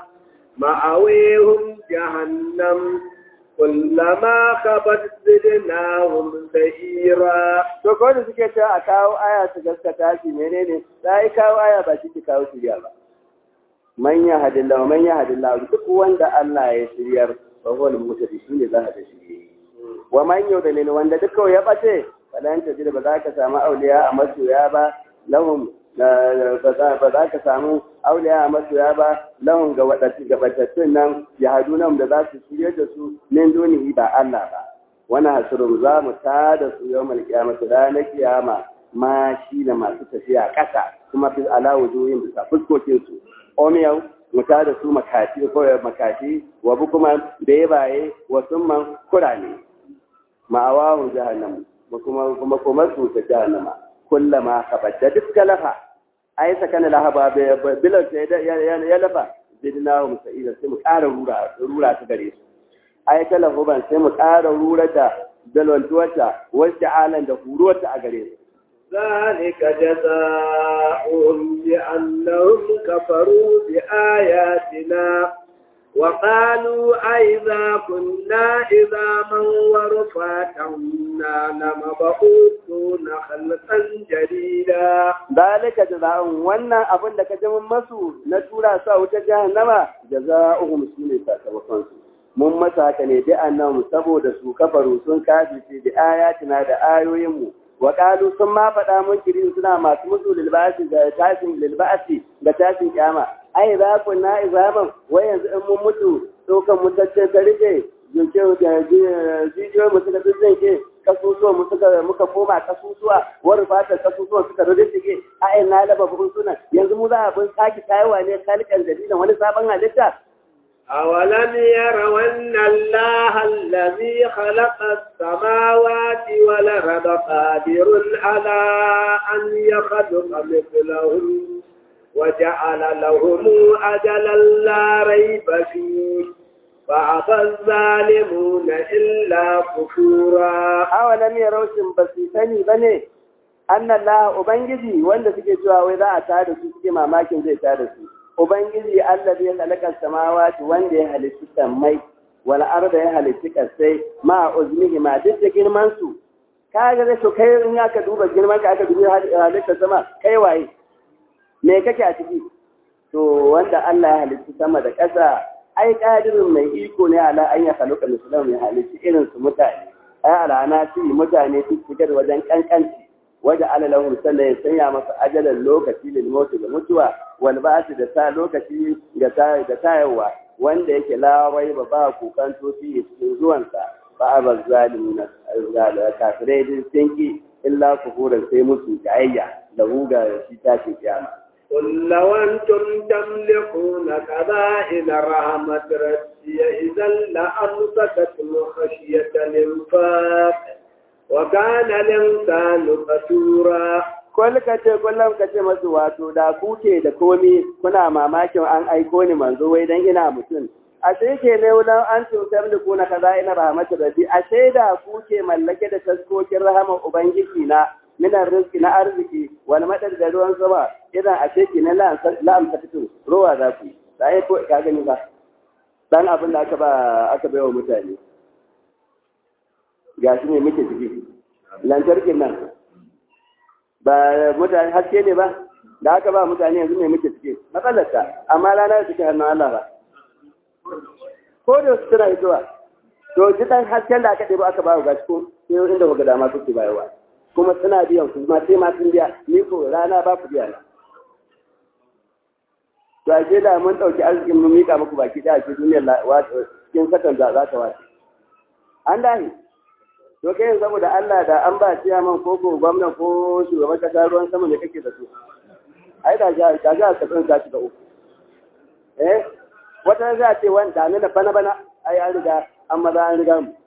مأويهم جهنم كلما خبت زدناهم سعيرا to ko da suke ta a kawo aya su gaskata shi menene sai kawo aya ba shi ki kawo shirya ba man ya hadillahu man ya hadillahu duk wanda Allah ya shiryar fa huwa al-muhtadi shine za ka shirye wa man yudlil wanda duk ya bace falan ta jira ba za ka samu auliya a masoya ba lahum ba za ka samu auliya a masoya ba lahum ga wadatu ga batattun nan ya hadu nan da za su shirye da su min dunihi ba Allah ba wani hasirin za mu tada su yau mal kiyamata ranar kiyama ma shi da masu tafiya ƙasa kuma fi ala wujuhin bisa fuskokin su omiyau mu tada su makati ko makati wa bukuma bebaye wa summan kurane ma'awahu jahannam kuma kuma kuma su ta jahannama kullama kabadda duk lafa ai sakana lahaba bilan sai ya lafa zidnahum sa'ida sai mu ƙara rura rura ta gare su ai talahuban sai mu ƙara rura da dalwantuwarta wacce alan da huruwarta a gare su ذلك جزاؤهم بأنهم كفروا بآياتنا وقالوا أئذا كنا عظاما ورفاتا لمبعوثون خلقا جديدا ذلك جزاؤهم wannan abin da ka ji mun masu na tura su a wuta jahannama jazaohum shine sakamakon su mun masa haka ne bi annahum saboda su kafaru sun kafirce bi ayatina da ayoyin mu wa qalu sun ma faɗa mun kirin suna masu musu lilbasi da tashin lilbasi da tashin kiyama ai za ku na izaman wai yanzu in mun mutu tsokan mutacce ta rike jinke da jijiyoyi mu suka tsinke kasusuwa mu suka muka koma kasusuwa wani fatar kasusuwa suka rurrike a ai na laba bukun suna yanzu mu za a bin sake tayawa ne kalikan jadidan wani sabon halitta أولم يروا أن الله الذي خلق السماوات والأرض قادر على أن يخلق مثلهم وجعل لهم أجلا لا ريب فيه فأبى الظالمون إلا كفورا أولم يروا بسيطني بني أن الله أبنجدي وأن سكي جوا وإذا أتاد سكي ما ماكن زي تاد سكي Ubangiji Allah ya halaka samawati wanda ya halitta sammai wal arda ya halitta kasai ma uzmihi ma duk da girman su kaga da to kai in aka duba girman ka aka duba halitta sama kai waye me kake a ciki to wanda Allah ya halitta sama da ƙasa ai kadirin mai iko ne ala an ya haluka musulman ya halitta irin su mutane ai alana ci mutane su fitar wajen kankanci waje alalahum sallah ya sanya masa ajalan lokaci lil mauti da mutuwa wal ba'thi da ta lokaci da ta da tayarwa wanda yake lawai ba ba kukan tofi cikin zuwansa ba abal zalimuna zalika kafirai din sinki illa kufuran sai musu jayayya da huga shi tashin kiyama قل لو أنتم تملكون كبائن رحمة ربي إذا لأمسكتم خشية الإنفاق وكان الإنسان قتورا Kwal ka ce kullum ka ce masu wato da kuke da komi kuna mamakin an aiko ni manzo wai dan ina mutum. A sai ke ne wulan an cutar da kuna kaza ina rahmatu rabbi a sai da kuke mallake da taskokin rahaman ubangiji na minan rizki na arziki wani madar da ruwan sama idan a ce ki na la'amta fito ruwa za ku yi. Sai ko ka gani ba. Dan abin da aka ba aka bai wa mutane. Ga shi ne muke ciki. Lantarkin nan ba mutane haske ne ba da aka ba mutane yanzu ne muke cike matsalarta amma rana da take hannun Allah ba ko da su tana hitowa to ji dan hasken da aka ɗebo aka ba ga ko sai inda ga dama suke bayarwa kuma suna biyan su ma sai ma sun biya ni ko rana ba ku biya na to ake da mun ɗauki arzikin mun mika muku baki da ake duniyar cikin sakan da za ta wace an dahi to kai saboda Allah da an ba ciyaman ko ko gwamna ko shugaban kasa ruwan sama ne kake da su ai da ga ga ga ka san ka shiga uku eh wata za ce wanda ne da bana bana ai an riga an maza an riga mu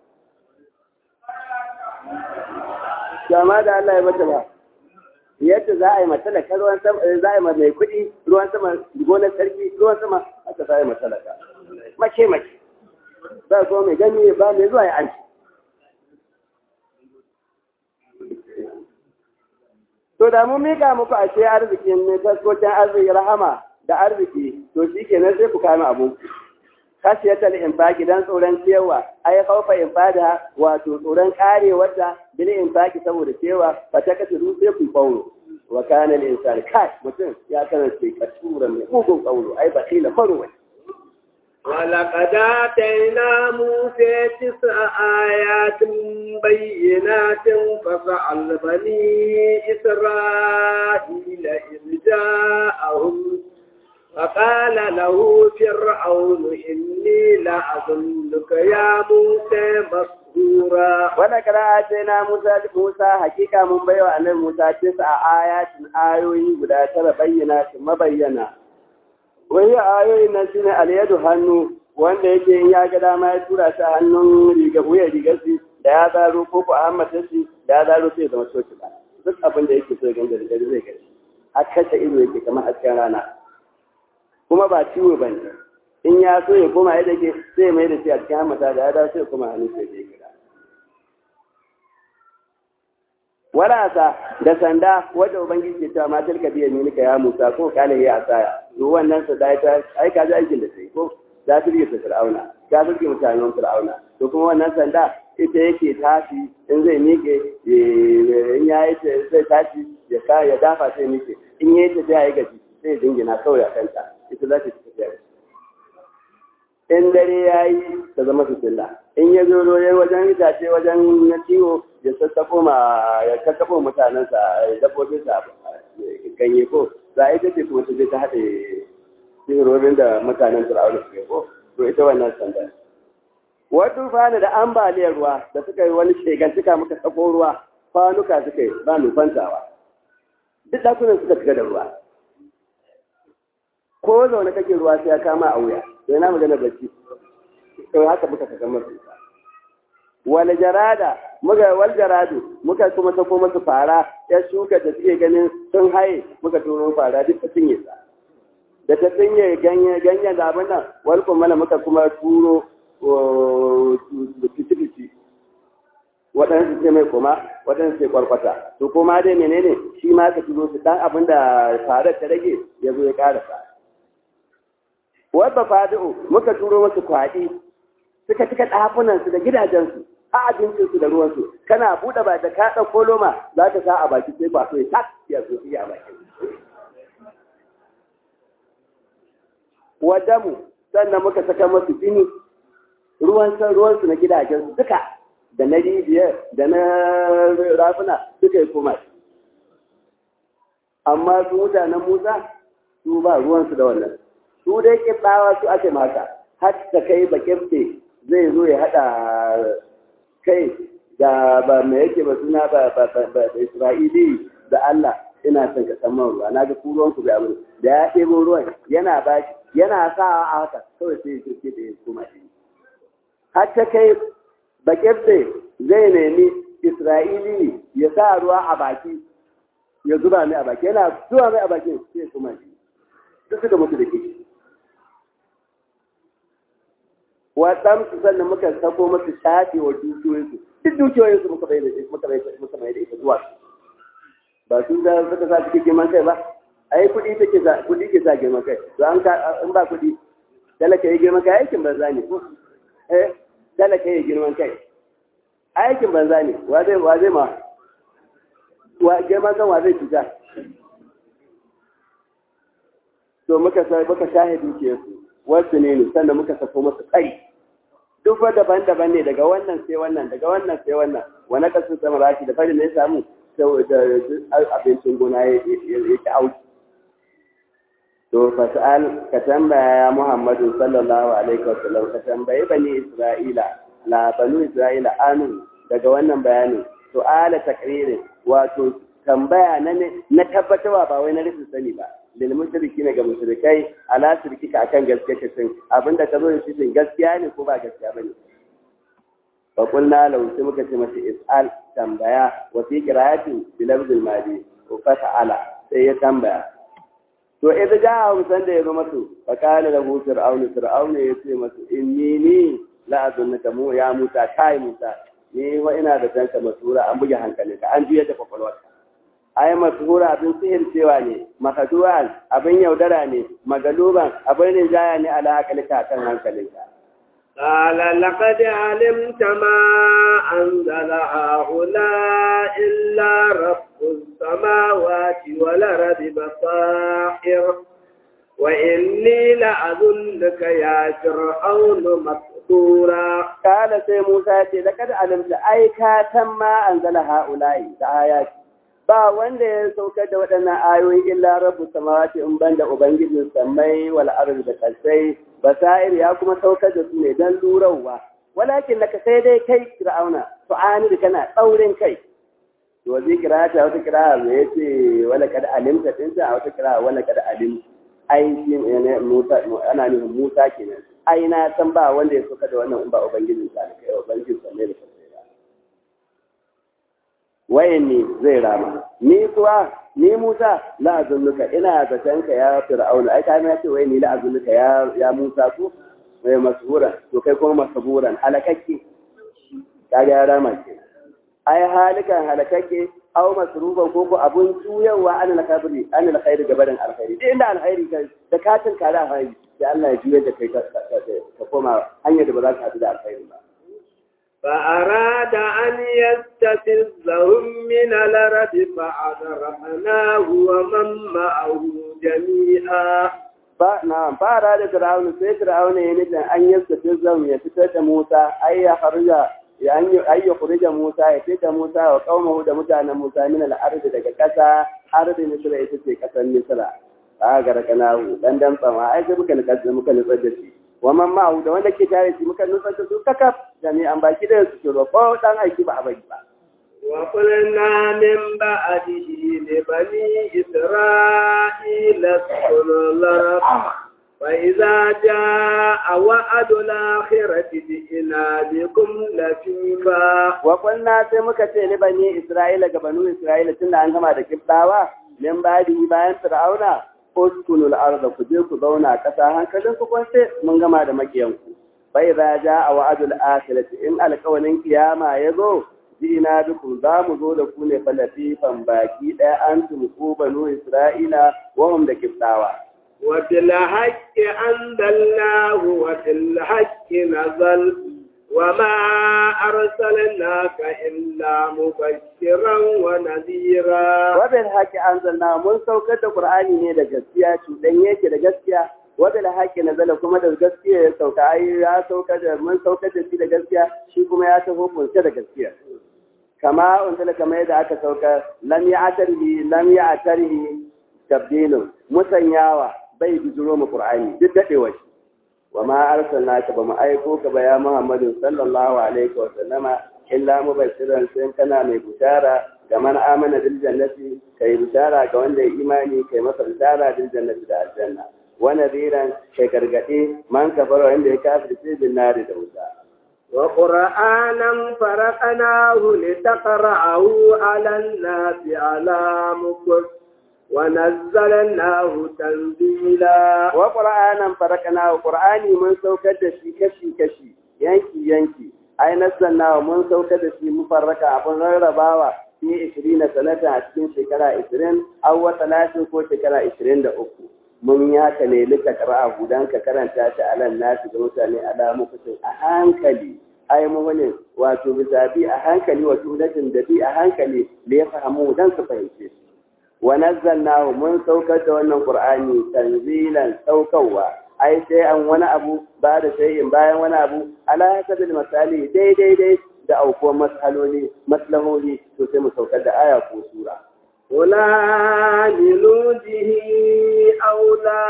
jama da Allah ya bata ba yadda za a yi matalaka ruwan sama za a yi mai kuɗi ruwan sama gonar sarki ruwan sama aka za a yi matalaka mace mace za zo mai gani ba mai zuwa ya an to da mun mika muku a ce arzikin ne taskokin arziki rahama da arziki to shi kenan sai ku kama abu khashiyatal infaqi dan tsoron cewa ai khaufa infada wato tsoron karewarta bil infaqi saboda cewa fa ta kace du sai ku kauro wa kana al insan kai mutum ya kasance kasura mai mugun kauro ai bakila marwa ولقد آتينا موسى تسع آيات بينات فسأل بني إسرائيل إذ جاءهم فقال له فرعون إني لأظنك يا موسى مسحورا ولقد آتينا موسى موسى حقيقة من بيوى أن موسى تسع آيات آيوي guda tara bayyana mabayyana wani ayoyin nan shine alyadu hannu wanda yake in ya ga dama ya tura shi hannun riga wuya rigar shi da ya zaro ko ko Ahmad shi da ya zaro sai zama soki ba duk abin da yake so ya ganga da zai gani har kashe ido yake kamar hasken rana kuma ba ciwo ba ne in ya so ya koma yadda ke sai mai da shi a cikin hamata da ya dawo sai ya koma hannun sai ya gida walasa da sanda wadda ubangiji ke cewa matar ka biya ni ya musa ko kala ya asaya to wannan sa da ta ai ka ji aikin da sai ko za ta rike fir'auna za ta rike mutanen fir'auna to kuma wannan sanda ita yake tashi in zai miƙe in ya yi zai tashi ya ka ya dafa sai miƙe in ya yi ta ya yi gaji sai dingina kawai a kanta ita za ta ci tafiya in dare ya yi ta zama fitilla in ya zo ya wajen itace wajen na ciwo ya sassafo ma ya sassafo mutanensa ya dabbobin sa ganye ko za a ita ce kuma ta je ta haɗe sihirorin da mutanen fir'auna suke ko to ita wannan sanda wata fana da ambaliyar ruwa da suka yi wani shegantuka muka sako ruwa kwanuka suka yi ba nufantawa duk ɗakunan suka shiga da ruwa ko zaune kake ruwa sai ya kama a wuya sai na magana bacci to haka muka saka masu wal jarada muka wal jaradu muka kuma sako masu fara ya shuka da suke ganin sun haye muka turo fara duk ta cinye sa da ta cinye ganye ganye da abin nan wal kuma muka kuma turo fiti waɗansu ce mai kuma waɗansu ce kwarkwata to kuma dai menene shi ma ka turo su dan abin da farar ta rage ya zo ya ƙarasa wadda fadi'u muka turo masu kwaɗi suka cika ɗafunansu da gidajensu a abincinsu da ruwansu kana buɗe ba da ka ɗauko loma za ta sa a baki sai ba so ya tak ya so iya a baki wadamu sannan muka saka masu jini ruwan san ruwansu na gidajensu duka da na rijiyar da na rafuna suka yi koma amma su mutanen musa su ba ruwansu da wannan su dai kitsawa su ake mata har ta kai bakirte zai zo ya haɗa kai da ba mai yake ba suna ba ba isra'ili da Allah ina son ka san ruwa na ga ruwan ku bai abin da ya ɗebo ruwan yana ba yana sa a haka kawai sai ya kirke da ya koma shi har ta kai bakirte zai nemi isra'ili ya sa ruwa a baki ya zuba mai a baki yana zuba mai a bakin sai ya koma shi duk suka mutu da kishi waɗan su sannan muka sako masu shafe wa dukiyoyinsu duk dukiyoyinsu muka bai da muka bai muka bai da ita zuwa ba su da suka sa suke girman kai ba ai kuɗi take sa kuɗi ke sa girman kai to an ka in ba kuɗi talaka yi girman kai aikin banza ne ko eh talaka yi girman kai aikin banza ne wa zai wa zai ma wa girman kan wa zai cuta to muka sa muka shahe dukiyarsu wasu ne ne sannan muka sako masu kai duk wa daban-daban ne daga wannan sai wannan daga wannan sai wannan wani kasu sama rashi da farin da ya samu saboda abincin gona ya ki auki to fasal ka tambaya ya muhammadu sallallahu alaihi wasallam ka tambayi bani isra'ila la banu isra'ila anu daga wannan bayanin su'ala takririn wato tambaya na na tabbatarwa ba wai na rufin sani ba lil mushriki ne ga mushrikai ala shirkika akan gaskiya kace abinda ka zo da shi gaskiya ne ko ba gaskiya bane fa qulna law sai muka ce masa is'al tambaya wa fi qira'atin bi lafzil madi ko fa ta'ala sai ya tambaya to idan ja san da ya zo masu fa kana lahu fir'aunu fir'aunu ya ce masu inni ni la azunnaka mu ya musa kai musa ni wa ina da tanka masura an buge hankalinka an juya da kwakwalwarka ai masura abin sihir cewa ne makaduwan abin yaudara ne magaluban abin rinjaya ne ala hakalika kan hankalinka قال لقد علمت ما أنزل هؤلاء إلا رب السماوات والأرض بصائر وإني لأظنك يا فرعون مسحورا قال سي موسى لقد علمت أي كاتم ما أنزل هؤلاء آيات ba wanda ya saukar da waɗannan ayoyi illa rabu samawati in banda ubangijin samai wal ardi da kasai basair ya kuma saukar da su ne dan lurawa walakin laka sai dai kai fir'auna tu'ani da kana tsaurin kai to zai kira ta wata kira me yace wala kad alimta din ta wata kira wala kad alim ai shi ne Musa ana nufin Musa kenan ai na san ba wanda ya saukar da wannan in ba ubangijin sa da kai ubangijin samai da kasai wayan ne zai rama ni kuwa ni Musa la azunnuka ina zaton ka ya fir'auna ai kai ya ce wai ni la azunnuka ya ya Musa ko wai masbura to kai kuma masburan halakakke kaga ya rama ke ai halikan halakakke aw masruban ko ko abun tuyawa an al-khabri an al-khair gabarin alkhairi inda alkhairi kai da katin kare alkhairi sai Allah ya juye da kai ka koma hanyar da ba za ka hadu da alkhairi ba فأراد أن يستفزهم من الأرض فأغرقناه ومن معه جميعا نعم فأراد فرعون سي فرعون ينجن أن يستفزهم يفتد موسى أي يخرج أي يخرج موسى يفتد موسى وقومه دا متعنى موسى من الأرض دا كسا أرض مصر يفتد كسا مصر فأغرقناه دندن فما أي سبك نكسر مكالفة waman ma'u da wanda ke tare shi muka nutsar da su kakaf jami'an baki da su kiro ko dan aiki ba a bari ba wa qulna min ba'dihi li bani isra'ila qulna fa idza jaa wa'du al-akhirati ji'na bikum latifa wa qulna sai muka ce li bani isra'ila ga banu isra'ila tunda an gama da kibdawa min ba'dihi bayan fir'auna uskunul arda ku je ku zauna ƙasa hankalin ku kwance mun gama da makiyanku bai za ja a wa'adul akhirati in alƙawarin kiyama ya zo jina bikum za mu zo da ku ne falafifan baki ɗaya an tumku banu isra'ila wa hum da kiftawa wa bil haqqi anzalnahu wa bil haqqi nazal وما أرسلناك إلا مبشرا ونذيرا وبالحق أنزلنا من سوكة القرآن ne da gaskiya cuɗan yake da gaskiya wadda haƙƙi na zala kuma da gaskiya ya sauka ai ya sauka da mun sauka da shi da gaskiya shi kuma ya taho kunce da gaskiya kama unzila kamar yadda aka sauka lam ya'tarhi lam ya'tarhi tabdilun musanyawa bai bijiro mu qur'ani duk dadewa shi وما أرسلناك بما أيكوك بيا محمد صلى الله عليه وسلم إلا مبشرا سين كان من بشارة كمن آمن بالجنة كي بشارة كون دي إيماني كي مصر بشارة بالجنة دا الجنة ونذيرا كي كرغتي من كفر عند كافر في بالنار دوسا وقرآنا فرقناه لتقرأه على الناس على مكر ونزلناه تنزيلا وقرآنا فرقناه قرآني من سوكد شي كشي كشي ينكي ينكي أي نزلناه من سوكد شي مفرقا أبن رباوة في 20 سنة أتكين شكرا 20 أو 30 ko shekara 23 mun yi haka ne lika qara'a gudan ka karanta shi alan nasu ga mutane alamu kusin a hankali ai muhulin wato bisabi a hankali wato datin da bi a hankali da ya fahimu dan su fahimce shi ونزلناه من سوكة وانا القرآن تنزيلا سوكوا أي شيئا وانا أبو بعد شيء بايا وانا أبو على حسب المسالي دي دي دي da aukuwar matsaloli matsaloli to sai mu saukar da aya ko sura wala lilujihi aw la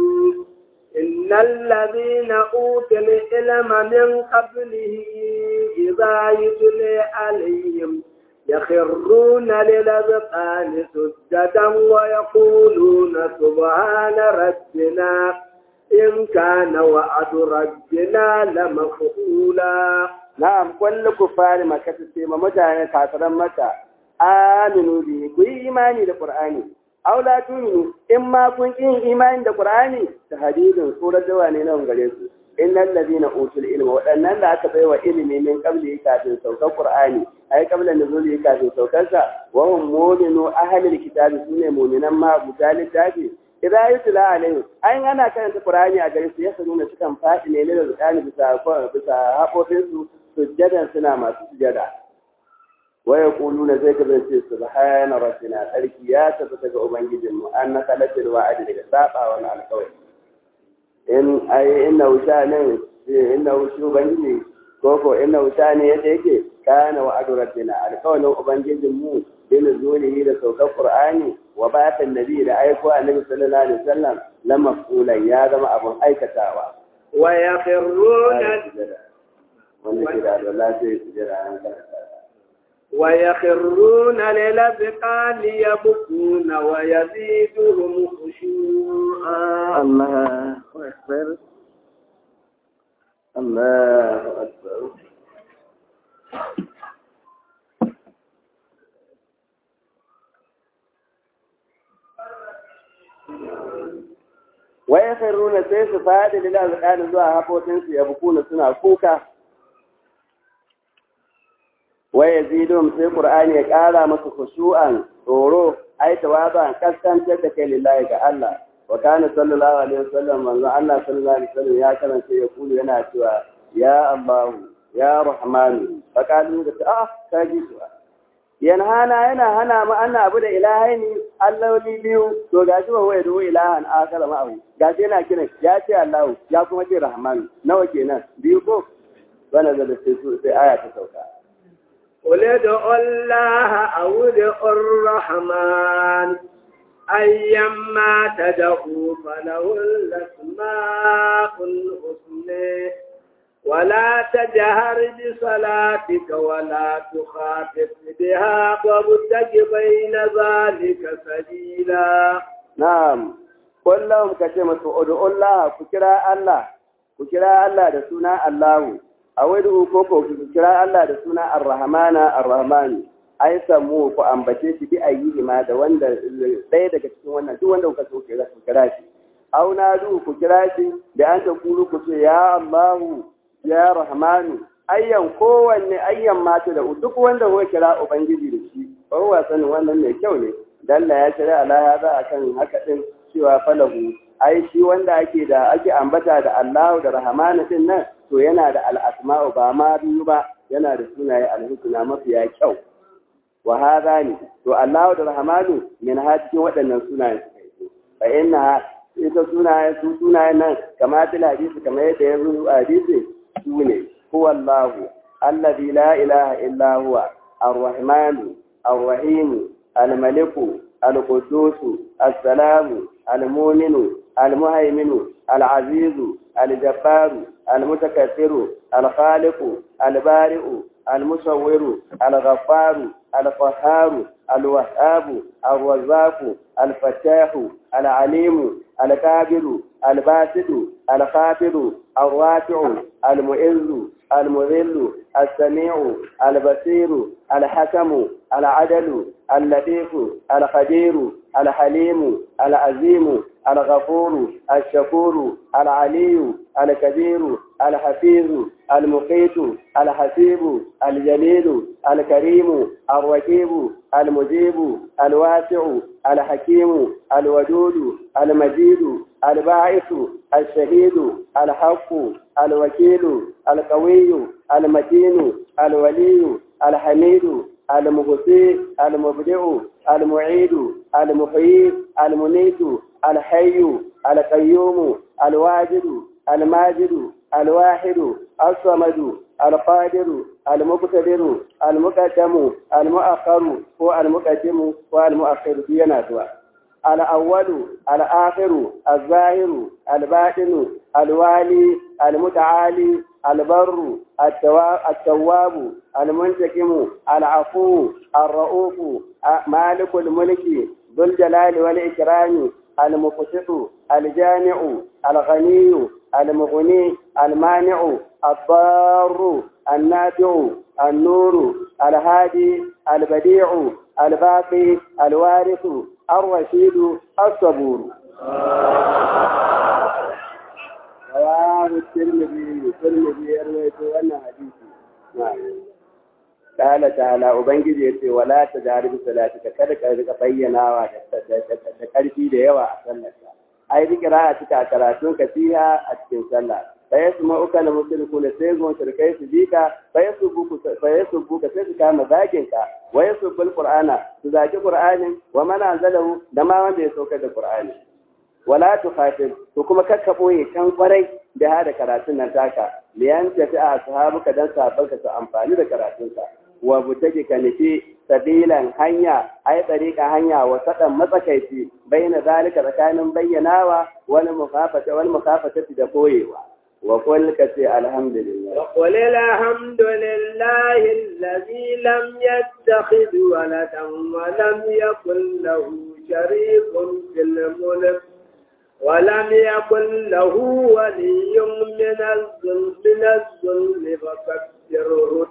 tu'minu innal ladhina utul ilma min qablihi إذا يتلي عليهم يخرون للأذقان سجدا ويقولون سبحان ربنا إن كان وعد ربنا لمفعولا na'am kullu kufari makka sai ma mutane kafiran maka aminu bi ku yi imani da qur'ani aw la tu'minu in ma kun yin imani da qur'ani ta hadidin surar da ne nan gare su innal ladina utul ilma wadannan da aka baiwa ilimi min qabli kafin saukar qur'ani ai qabla nuzuli kafin saukar sa wa hum mu'minu ahlil kitabi sune mu'minan ma buta littafi idan yutla alaihim ai ana karanta qur'ani a gare su ya nuna sukan fadi ne da qur'ani bisa bisa haƙofin su sujjadan suna masu sujjada waya kuluna zai ka zai subhana rabbina sarki ya tabbata ga ubangijin mu an na kalatil wa'adi daga saba wani alƙawari in ai inna wuta ne inna wuta ubangiji ko ko inna wuta ne yadda yake kana wa'adu rabbina alƙawarin ubangijin mu bin zulihi da saukar qur'ani wa ba'athan nabi da aiko annabi sallallahu alaihi wasallam lamma fulan ya zama abun aikatawa wa yakhruna wanda ke da Allah zai sujjada an karanta ويخرون للأذقان يبكون ويزيدهم خشوعا الله أكبر الله أكبر ويخرون سيس فهذه للأذقان زوا هبوتين يبكون سنة كوكا waya zidon sai Qur'ani ya ƙara masa khushu'an tsoro ai tawaban kaskantar da kai lillahi ga Allah wa kana sallallahu alaihi wasallam manzo Allah sallallahu alaihi wasallam ya karanta ya kulu yana cewa ya Allah ya Rahman fa kalu da ah ka ji su yanhana yana hana mu anna abu da ilahaini alloli biyu to gashi ba waya da ilahan akala ma'ahu gashi yana kiran ya ce Allah ya kuma ce Rahman nawa kenan biyu ko bana da sai aya ta sauka قل ادعوا الله أو ادعوا الرحمن أيما تدعوا فله الأسماء الحسنى ولا تجهر بصلاتك ولا تخافت بها وابتغ بين ذلك سبيلا نعم قل لهم كتمة ادعوا الله كجرا الله كجرا الله ده سنا الله a wani ko ko ku kira Allah da suna Ar-Rahmana Ar-Rahman ai samu ku ambace shi bi ayyuhi ma da wanda ɗaya daga cikin wannan duk wanda kuka so ku kira shi au na du ku kira shi da an ta kuru ku ce ya Allahu ya Rahmanu ayyan kowanne ayyan mata da duk wanda kuka kira ubangiji da shi ba sanin wannan mai kyau ne dalla ya shirya ala hada akan haka din cewa falahu ai shi wanda ake da ake ambata da Allahu da Rahmanu din nan to yana da al'asma'u ba ma biyu ba yana da sunaye alhusna mafiya kyau wa hadha ne to Allahu da Rahmanu min ha cikin waɗannan sunaye suka yi fa inna ita sunaye su sunaye nan kama til hadisi kamar yadda ya zo a hadisi su ne huwa Allahu alladhi la ilaha illa huwa ar-rahmanu ar-rahim al-maliku al-quddus as-salamu al-mu'minu al-muhaiminu al-azizu الجبار المتكبر الخالق البارئ المصور الغفار القهار الوهاب الرزاق الفتاح العليم الكابر الباسط الخافض الرافع المعز المذل السميع البصير الحكم العدل اللطيف الخبير الحليم العظيم الغفور الشكور العلي الكبير الحفيظ المقيت الحسيب الجليل الكريم الرقيب المجيب الواسع الحكيم الودود المجيد الباعث الشهيد الحق الوكيل القوي المتين الولي الحميد المغثي المبدع المعيد المحيي المميت الحي القيوم الواجد الماجد الواحد الصمد القادر المقتدر المقدم المؤخر هو المقدم والمؤخر بينا دوا الأول الآخر الظاهر الباطن الوالي المتعالي البر التواب المنتقم العفو الرؤوف مالك الملك ذو الجلال والإكرام المقسط الجامع الغني المغني المانع الضار النافع النور الهادي البديع الباقي الوارث الرشيد الصبور رواه الترمذي الترمذي يروي wannan hadisi قال تعالى ubangiji yace wala tajaribu salatika kada ka rika bayyanawa da karfi da yawa a sallarka ai bi qira'ati ka karatun ka fiha a cikin sallah sai su ma'uka da musulku da sai zuwan shirkai su bi ka sai su buku sai su buka sai su kama zagin ka wa yasubul qur'ana su zaki qur'anin wa man anzalahu da ma wanda ya sauka da qur'ani wala tukhatib to kuma kakka boye can kwarai da hada karatun nan taka liyan tafi a sahabuka dan sahabbanka su amfani da karatunka wa butaji ka nufi sabilan hanya ai tsarika hanya wa sadan matsakaici bayyana zalika tsakanin bayyanawa wani mukafata wani mukafata da koyewa wa qul ka ce alhamdulillah wa qul alhamdulillah alladhi lam yattakhidh waladan wa lam yakul lahu sharikun fil mulk ولم يكن له ولي من الظلم من الظلم فكبره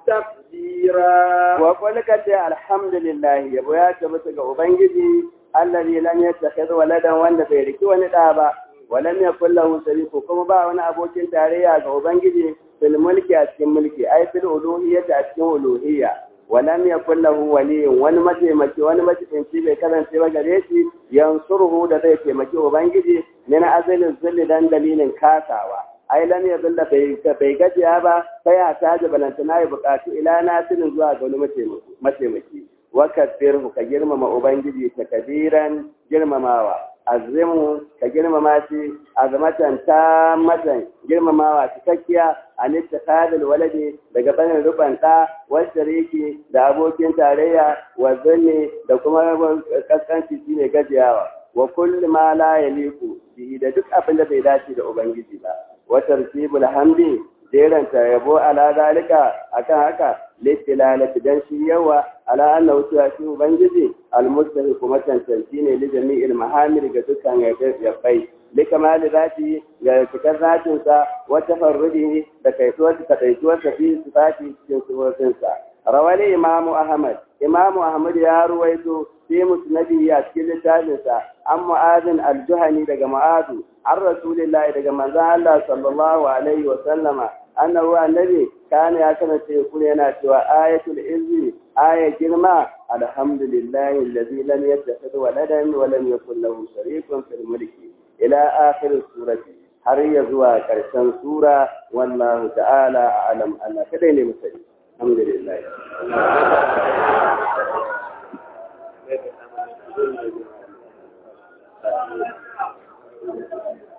تكبيرا وقل كتي الحمد لله يبو يا تبتك ubangiji الذي لم يتخذ ولدا wanda bai riki wani da ba ولم يكن له شريك kuma ba wani abokin tarayya ga ubangiji fil mulki a cikin mulki ai fil uluhiyyati a cikin uluhiyya ولم يكن له ولي wani mataimaki wani mataimaci bai karance ba gare shi yansuruhu da zai taimaki ubangiji min azalin zulli dan dalilin kasawa ai lam yazulla bai bai gajiya ba sai a taji balantana ya bukatu ila nasirin zuwa ga wani mataimaki wa kabbirhu ka girmama ubangiji takbiran girmamawa azimu ka girmama shi azmatan matan girmamawa cikakkiya an ittikadul waladi daga banin ruban da washariki da abokin tarayya wa zanni da kuma kaskanci shine gajiyawa wa kullu ma la yaliku bihi da duk abin da bai dace da ubangiji ba wa tartibul hamdi jeranta yabo ala zalika akan haka litilalati dan shi yawa ala annahu cewa shi ubangiji almustahi kuma cancanci ne li jami'il mahamir ga dukkan yabbai li kamali zati ga cikar zatin sa wa tafarrudihi da kaituwar ta kaituwar sa fi sifati cikin sifofin sa rawali imam ahmad imam ahmad ya ruwaito fi musnadi a cikin littafin sa an mu'adin al-juhani daga mu'adu an rasulillahi daga manzon Allah sallallahu alaihi wa sallama annahu annabi kana ya kasance kuma yana cewa ayatul izzi aya girma alhamdulillahi allazi lam yattakhidh waladan wa lam yakul lahu sharikun fil mulki ila akhir surati har ya zuwa karshen sura wallahu ta'ala a'lam Allah kadai ne musali alhamdulillah Thank you.